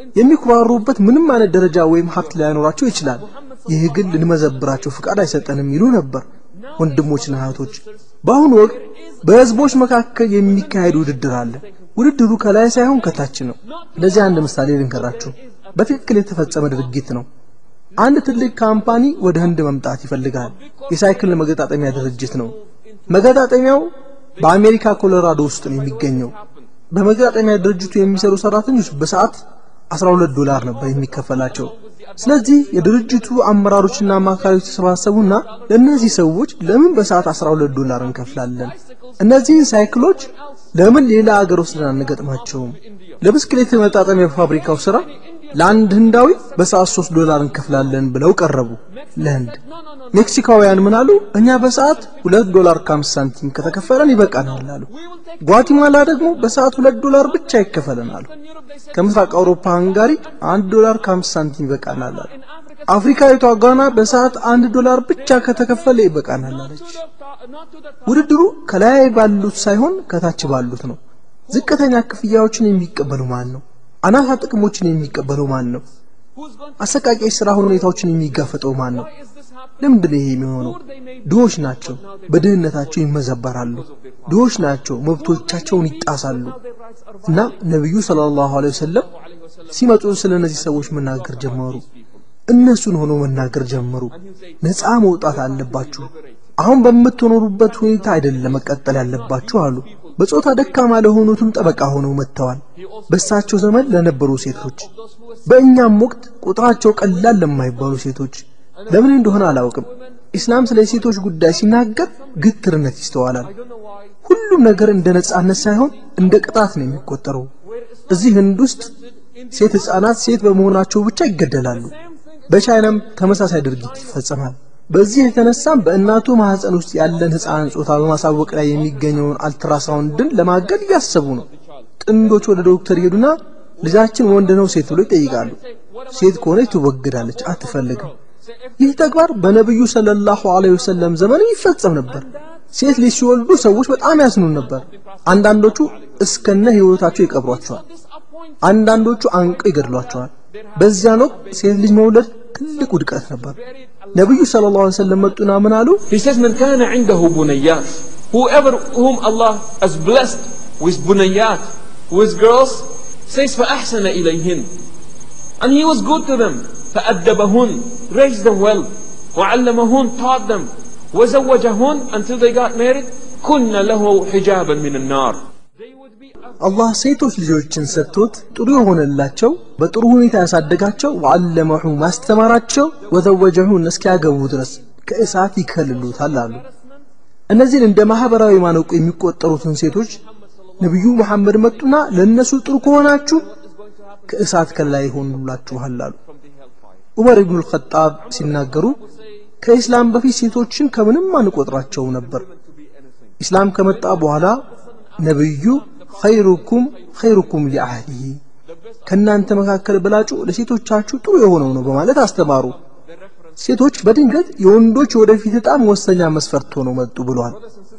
የሚኩራሩበት ምንም አይነት ደረጃ ወይም ሀብት ላይኖራቸው ይችላል፣ ይህ ግን ልንመዘብራቸው ፍቃድ አይሰጠንም ይሉ ነበር። ወንድሞችና እህቶች በአሁኑ ወቅት በህዝቦች መካከል የሚካሄድ ውድድር አለ። ውድድሩ ከላይ ሳይሆን ከታች ነው። ለዚህ አንድ ምሳሌ ልንገራችሁ። በትክክል የተፈጸመ ድርጊት ነው። አንድ ትልቅ ካምፓኒ ወደ ህንድ መምጣት ይፈልጋል። የሳይክል መገጣጠሚያ ድርጅት ነው። መገጣጠሚያው በአሜሪካ ኮሎራዶ ውስጥ ነው የሚገኘው። በመገጣጠሚያ ድርጅቱ የሚሰሩ ሰራተኞች በሰዓት 12 ዶላር ነበር የሚከፈላቸው። ስለዚህ የድርጅቱ አመራሮችና አማካሪዎች ተሰባሰቡና ለእነዚህ ሰዎች ለምን በሰዓት 12 ዶላር እንከፍላለን? እነዚህን ሳይክሎች ለምን ሌላ አገር ወስደን አንገጥማቸውም? ለብስክሌት መጣጠሚያ ፋብሪካው ስራ ለአንድ ህንዳዊ በሰዓት 3 ዶላር እንከፍላለን ብለው ቀረቡ ለህንድ። ሜክሲካውያን ምን አሉ? እኛ በሰዓት 2 ዶላር ከ50 ሳንቲም ከተከፈለን ይበቃናል አሉ። ጓቲማላ ደግሞ በሰዓት 2 ዶላር ብቻ ይከፈለን አሉ። ከምስራቅ አውሮፓ ሃንጋሪ 1 ዶላር ከ50 ሳንቲም ይበቃናል አሉ። አፍሪካዊቷ ጋና በሰዓት 1 ዶላር ብቻ ከተከፈለ ይበቃናል አለች። ውድድሩ ከላይ ባሉት ሳይሆን ከታች ባሉት ነው። ዝቅተኛ ክፍያዎችን የሚቀበሉ ማን ነው? አናሳ ጥቅሞችን የሚቀበለው ማን ነው? አሰቃቂ የሥራ ሁኔታዎችን የሚጋፈጠው ማን ነው? ለምንድን ነው ይሄ የሚሆነው? ድሆች ናቸው፣ በድህነታቸው ይመዘበራሉ። ድሆች ናቸው፣ መብቶቻቸውን ይጣሳሉ። እና ነቢዩ ሰለላሁ ዐለይሂ ወሰለም ሲመጡ ስለ እነዚህ ሰዎች መናገር ጀመሩ። እነሱን ሆኖ መናገር ጀመሩ። ነፃ መውጣት አለባችሁ። አሁን በምትኖሩበት ሁኔታ አይደለም መቀጠል ያለባችሁ አሉ። በጾታ ደካማ ለሆኑትም ጠበቃ ሆነው መጥተዋል። በእሳቸው ዘመን ለነበሩ ሴቶች፣ በእኛም ወቅት ቁጥራቸው ቀላል ለማይባሉ ሴቶች ለምን እንደሆነ አላውቅም። ኢስላም ስለ ሴቶች ጉዳይ ሲናገር ግትርነት ይስተዋላል። ሁሉም ነገር እንደ ነጻነት ሳይሆን እንደ ቅጣት ነው የሚቆጠረው። እዚህ ህንድ ውስጥ ሴት ህፃናት ሴት በመሆናቸው ብቻ ይገደላሉ። በቻይናም ተመሳሳይ ድርጊት ይፈጸማል። በዚህ የተነሳም በእናቱ ማህፀን ውስጥ ያለን ህፃን ጾታ በማሳወቅ ላይ የሚገኘውን አልትራሳውንድን ለማገድ እያሰቡ ነው። ጥንዶች ወደ ዶክተር ይሄዱና ልጃችን ወንድ ነው ሴት ብሎ ይጠይቃሉ። ሴት ከሆነች ትወግዳለች፣ አትፈልግም። ይህ ተግባር በነብዩ ሰለላሁ ዐለይሂ ወሰለም ዘመን ይፈጸም ነበር። ሴት ልጅ ሲወልዱ ሰዎች በጣም ያዝኑ ነበር። አንዳንዶቹ እስከነ ህይወታቸው ይቀብሯቸዋል። አንዳንዶቹ አንቀው ይገድሏቸዋል። በዚያን ወቅት ሴት ልጅ መውለድ ትልቅ ውድቀት ነበር። ነብዩ ሰለላሁ ዐለይሂ ወሰለም መጡና ምን አሉ? He says, من كان عنده بنيات whoever whom Allah has blessed with bunayat, with girls, says فأحسن إليهن and he was good to them فأدبهن raised them well وعلمهن taught them وزوجهن until they got married كن له حجابا من النار አላህ ሴቶች ልጆችን ሰጥቶት ጥሩ የሆነላቸው በጥሩ ሁኔታ ያሳደጋቸው ወዓለመሁ ማስተማራቸው ወዘወጀሁን እስኪያገቡ ድረስ ከእሳት ይከልሉታል አሉ። እነዚህን እንደ ማህበራዊ ማነቁ የሚቆጠሩትን ሴቶች ነቢዩ መሐመድ መጡና ለእነሱ ጥሩ ከሆናችሁ ከእሳት ከላይ ይሆኑላችኋል አሉ። ዑመር ኢብኑ አልኸጣብ ሲናገሩ ከኢስላም በፊት ሴቶችን ከምንም አንቆጥራቸው ነበር። ኢስላም ከመጣ በኋላ ነብዩ ኸይሩኩም ኸይሩኩም ሊአህሊሂ ከእናንተ መካከል በላጩ ለሴቶቻችሁ ጥሩ የሆነው ነው በማለት አስተማሩ። ሴቶች በድንገት የወንዶች ወደፊት ዕጣ መወሰኛ መስፈርት ሆነው መጡ ብለዋል።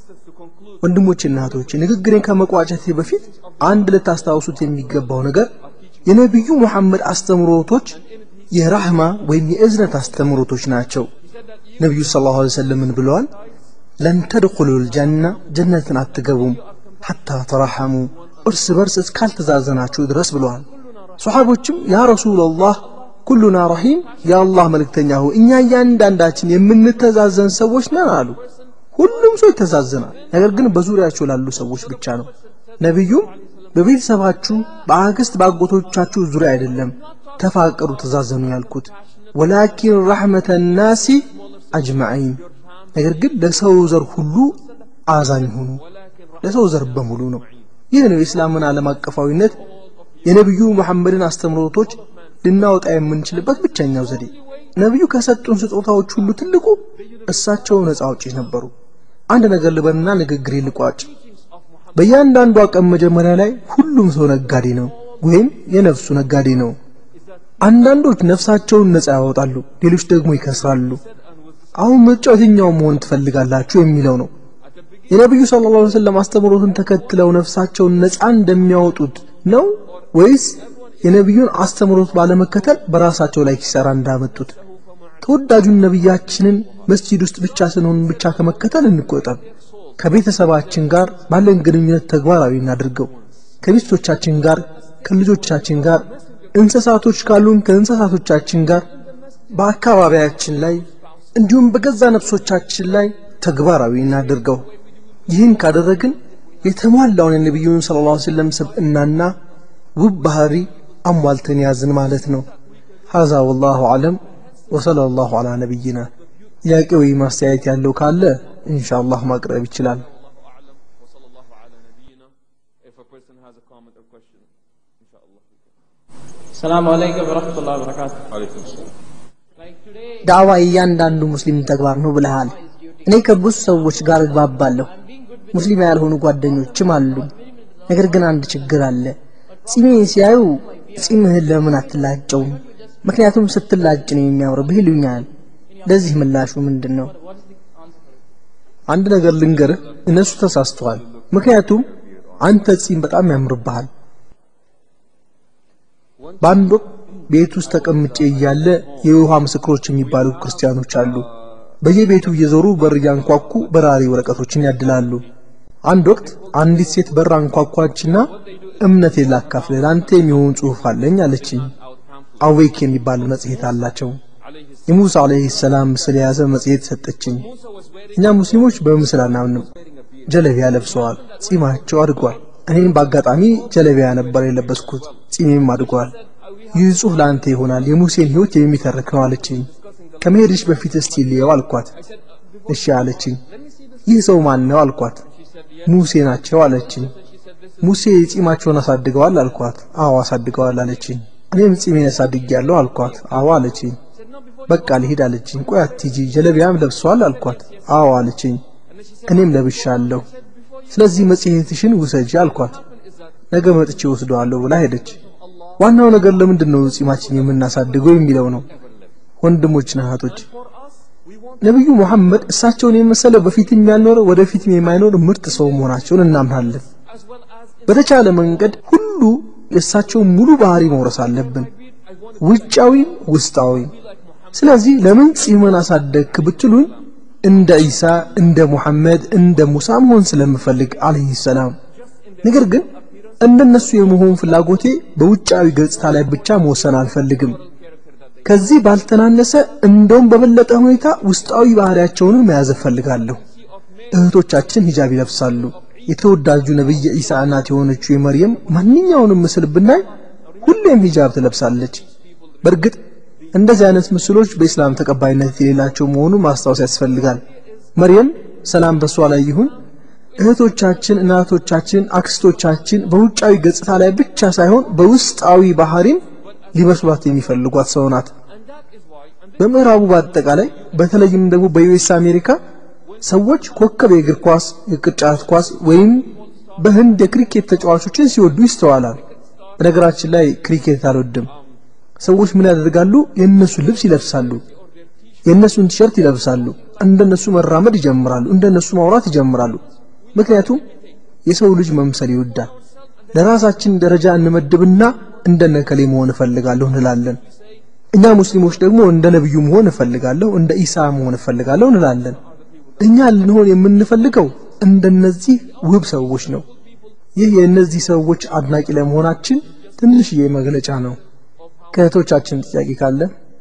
ወንድሞችና እህቶች ንግግሬን ከመቋጨቴ በፊት አንድ ልታስታውሱት የሚገባው ነገር የነቢዩ ሙሐመድ አስተምሮቶች የራህማ ወይም የእዝነት አስተምሮቶች ናቸው። ነቢዩ ሰለላሁ ዐለይሂ ወሰለም ምን ብለዋል? ለን ተድኹሉል ጀና ጀነትን አትገቡም ሐታ ተራሐሙ እርስ በርስ እስካልተዛዘናችሁ ድረስ ብለዋል። ሶሓቦችም ያ ረሱላላህ ኩሉና ረሂም የአላህ መልእክተኛ ሆይ እኛ እያንዳንዳችን የምንተዛዘን ሰዎች ነን አሉ። ሁሉም ሰው ይተዛዘናል፣ ነገር ግን በዙሪያቸው ላሉ ሰዎች ብቻ ነው። ነቢዩም በቤተሰባችሁ በአክስት በአጎቶቻችሁ ዙሪያ አይደለም ተፋቀሩ፣ ተዛዘኑ ያልኩት ወላኪን ረሕመተ ናሲ አጅማዒን ነገር ግን ለሰው ዘር ሁሉ አዛኝ ሁኑ ለሰው ዘር በሙሉ ነው። ይህ ነው የእስላምን ዓለም አቀፋዊነት የነቢዩ መሐመድን አስተምሮቶች ልናወጣ የምንችልበት ብቸኛው ዘዴ። ነቢዩ ከሰጡን ስጦታዎች ሁሉ ትልቁ እሳቸው ነፃ አውጪ ነበሩ። አንድ ነገር ልበልና ንግግሬ ልቋጭ። በእያንዳንዷ ቀን መጀመሪያ ላይ ሁሉም ሰው ነጋዴ ነው ወይም የነፍሱ ነጋዴ ነው። አንዳንዶች ነፍሳቸውን ነፃ ያወጣሉ፣ ሌሎች ደግሞ ይከስራሉ። አሁን ምርጫው የትኛው መሆን ትፈልጋላችሁ የሚለው ነው። የነቢዩ ሰለላሁ ዐለይሂ ወሰለም አስተምሮትን ተከትለው ነፍሳቸውን ነፃ እንደሚያወጡት ነው ወይስ የነቢዩን አስተምሮት ባለመከተል በራሳቸው ላይ ኪሳራ እንዳመጡት? ተወዳጁን ነቢያችንን መስጂድ ውስጥ ብቻ ስንሆን ብቻ ከመከተል እንቆጠብ። ከቤተሰባችን ጋር ባለን ግንኙነት ተግባራዊ እናድርገው። ከሚስቶቻችን ጋር፣ ከልጆቻችን ጋር፣ እንስሳቶች ካሉን ከእንስሳቶቻችን ጋር፣ በአካባቢያችን ላይ እንዲሁም በገዛ ነፍሶቻችን ላይ ተግባራዊ እናድርገው። ይህን ካደረግን የተሟላውን የነቢዩን ሰለላሁ ዐለይሂ ወሰለም ስብዕናና ውብ ባህሪ አሟልተን ያዝን ማለት ነው። ሀዛ ወላሁ አለም ወሰለላሁ ዐላ ነቢይና። ጥያቄ ወይ ማስተያየት ያለው ካለ ኢንሻአላህ ማቅረብ ይችላል። If a person has a comment or question, inshallah. السلام عليكم ورحمة الله وبركاته عليكم السلام ዳዕዋ እያንዳንዱ ሙስሊም ተግባር ነው ብለሃል። እኔ ከብዙ ሰዎች ጋር እግባባለሁ። ሙስሊም ያልሆኑ ጓደኞችም አሉኝ። ነገር ግን አንድ ችግር አለ። ጺሜን ሲያዩ ጺምህን ለምን አትላጨውም? ምክንያቱም ስትላጭ ነው የሚያምርብህ ይሉኛል። ለዚህ ምላሹ ምንድን ነው? አንድ ነገር ልንገርህ፣ እነሱ ተሳስተዋል። ምክንያቱም አንተ ጺም በጣም ያምርብሃል። በአንድ ወቅት ቤት ውስጥ ተቀምጬ እያለ የውሃ ምስክሮች የሚባሉ ክርስቲያኖች አሉ። በየቤቱ እየዞሩ በር እያንኳኩ በራሪ ወረቀቶችን ያድላሉ። አንድ ወቅት አንዲት ሴት በር አንኳኳችና እምነቴን ላካፍልህ ለአንተ የሚሆን ጽሑፍ አለኝ አለችኝ። አዌክ የሚባል መጽሔት አላቸው። የሙሳ አለይሂ ሰላም ምስል የያዘ መጽሔት ሰጠችኝ። እኛ ሙስሊሞች በምስል አናምንም። ጀለቢያ ለብሰዋል፣ ጺማቸው አድጓል። እኔም በአጋጣሚ ጀለቢያ ነበር የለበስኩት፣ ጺሜም አድጓል። ይህ ጽሑፍ ለአንተ ይሆናል፣ የሙሴን ሕይወት የሚተርክ ነው አለችኝ። ከመሄድሽ በፊት እስቲ ልየው አልኳት። እሺ አለችኝ። ይህ ሰው ማን ነው አልኳት። ሙሴ ናቸው አለችኝ። ሙሴ ጺማቸውን አሳድገዋል አልኳት። አዎ አሳድገዋል አለችኝ። እኔም ጺሜን አሳድጌያለሁ አልኳት። አዎ አለችኝ። በቃ ልሂድ አለችኝ። ቆይ አትሂጂ፣ ጀለቢያም ለብሰዋል አልኳት። አዎ አለችኝ። እኔም ለብሻለሁ። ስለዚህ መጽሔትሽን ውሰጂ አልኳት። ነገ መጥቼ ወስደዋለሁ ብላ ሄደች። ዋናው ነገር ለምንድን ነው ጺማችን የምናሳድገው የሚለው ነው። ወንድሞችና እህቶች ነቢዩ ሙሐመድ እሳቸውን የመሰለ በፊትም ያልኖረ ወደፊትም የማይኖር ምርጥ ሰው መሆናቸውን እናምናለን። በተቻለ መንገድ ሁሉ የእሳቸውን ሙሉ ባህሪ መውረስ አለብን፣ ውጫዊም ውስጣዊም። ስለዚህ ለምን ጺምን አሳደግክ ብትሉኝ እንደ ኢሳ፣ እንደ ሙሐመድ፣ እንደ ሙሳ መሆን ስለምፈልግ አለይሂ ሰላም። ነገር ግን እንደነሱ የመሆን ፍላጎቴ በውጫዊ ገጽታ ላይ ብቻ መወሰን አልፈልግም። ከዚህ ባልተናነሰ እንደውም በበለጠ ሁኔታ ውስጣዊ ባህሪያቸውን መያዝ እፈልጋለሁ። እህቶቻችን ሂጃብ ይለብሳሉ። የተወዳጁ ነብይ ኢሳ እናት የሆነችው የመርየም ማንኛውንም ምስል ብናይ ሁሌም ሂጃብ ትለብሳለች። በእርግጥ እንደዚህ አይነት ምስሎች በኢስላም ተቀባይነት የሌላቸው መሆኑን ማስታወስ ያስፈልጋል። መርየም ሰላም በሷ ላይ ይሁን እህቶቻችን፣ እናቶቻችን፣ አክስቶቻችን በውጫዊ ገጽታ ላይ ብቻ ሳይሆን በውስጣዊ ባህሪም ሊመስሏት የሚፈልጓት ሰው ናት። በምዕራቡ በአጠቃላይ በተለይም ደግሞ በዩኤስ አሜሪካ ሰዎች ኮከብ የእግር ኳስ፣ የቅርጫት ኳስ ወይም በህንድ የክሪኬት ተጫዋቾችን ሲወዱ ይስተዋላል። በነገራችን ላይ ክሪኬት አልወድም። ሰዎች ምን ያደርጋሉ? የእነሱን ልብስ ይለብሳሉ፣ የእነሱን ቲሸርት ይለብሳሉ፣ እንደነሱ መራመድ ይጀምራሉ፣ እንደነሱ ማውራት ይጀምራሉ። ምክንያቱም የሰው ልጅ መምሰል ይወዳል። ለራሳችን ደረጃ እንመድብና እንደነ ከሌ መሆን እፈልጋለሁ እንላለን። እኛ ሙስሊሞች ደግሞ እንደ ነብዩ መሆን እፈልጋለሁ፣ እንደ ኢሳ መሆን እፈልጋለሁ እንላለን። እኛ ልንሆን የምንፈልገው እንደነዚህ ውብ ሰዎች ነው። ይህ የእነዚህ ሰዎች አድናቂ ለመሆናችን ትንሽዬ መግለጫ ነው። ከእህቶቻችን ጥያቄ ካለ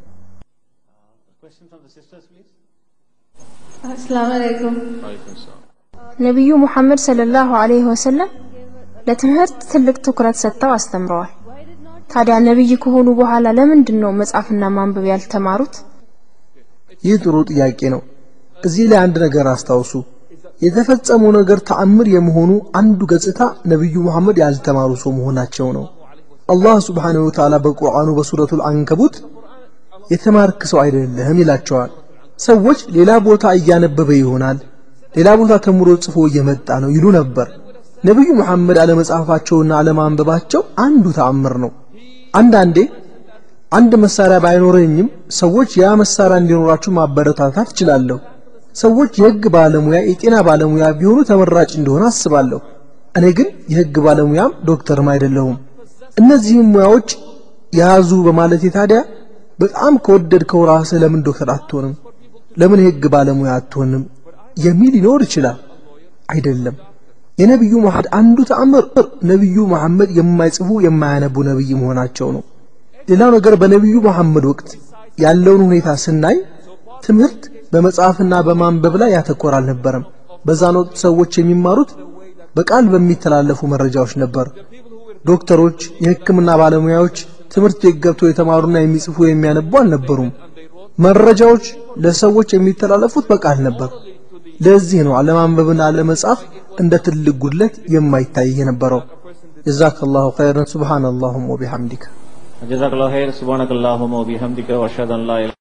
አሰላሙ አለይኩም። عليكم السلام ነቢዩ ሙሐመድ ሰለላሁ ዐለይሂ ወሰለም ለትምህርት ትልቅ ትኩረት ሰጥተው አስተምረዋል። ታዲያ ነብይ ከሆኑ በኋላ ለምንድን ነው መጻፍና ማንበብ ያልተማሩት? ይህ ጥሩ ጥያቄ ነው። እዚህ ላይ አንድ ነገር አስታውሱ። የተፈጸመው ነገር ተአምር የመሆኑ አንዱ ገጽታ ነቢዩ መሐመድ ያልተማሩ ሰው መሆናቸው ነው። አላህ ሱብሓነሁ ወተዓላ በቁርአኑ በሱረቱል አንከቡት የተማርክ ሰው አይደለህም ይላቸዋል። ሰዎች ሌላ ቦታ እያነበበ ይሆናል፣ ሌላ ቦታ ተምሮ ጽፎ እየመጣ ነው ይሉ ነበር። ነቢዩ መሐመድ አለመጻፋቸውና አለማንበባቸው አንዱ ተአምር ነው። አንዳንዴ አንድ መሳሪያ ባይኖረኝም ሰዎች ያ መሳሪያ እንዲኖራቸው ማበረታታት እችላለሁ። ሰዎች የህግ ባለሙያ፣ የጤና ባለሙያ ቢሆኑ ተመራጭ እንደሆነ አስባለሁ። እኔ ግን የህግ ባለሙያም ዶክተርም አይደለሁም። እነዚህም ሙያዎች ያዙ በማለቴ ታዲያ በጣም ከወደድከው ራስህ ለምን ዶክተር አትሆንም? ለምን የህግ ባለሙያ አትሆንም? የሚል ሊኖር ይችላል። አይደለም። የነቢዩ መሐመድ አንዱ ተአምር ነቢዩ መሐመድ የማይጽፉ የማያነቡ ነቢይ መሆናቸው ነው። ሌላው ነገር በነቢዩ መሐመድ ወቅት ያለውን ሁኔታ ስናይ ትምህርት በመጽሐፍና በማንበብ ላይ ያተኮረ አልነበረም። በዛን ወቅት ሰዎች የሚማሩት በቃል በሚተላለፉ መረጃዎች ነበር። ዶክተሮች፣ የህክምና ባለሙያዎች ትምህርት ቤት ገብተው የተማሩና የሚጽፉ የሚያነቡ አልነበሩም። መረጃዎች ለሰዎች የሚተላለፉት በቃል ነበር። ለዚህ ነው አለማንበብና አለመጻፍ እንደ ትልቅ ጉድለት የማይታይ የነበረው። ጀዛከላሁ ኸይረን። ሱብሃነላሁም ወቢሐምዲከ जजाकल्लाह खैर सुबहानकल्लाहुम्मा व बिहम्दिका व अशहदु अन ला इलाहा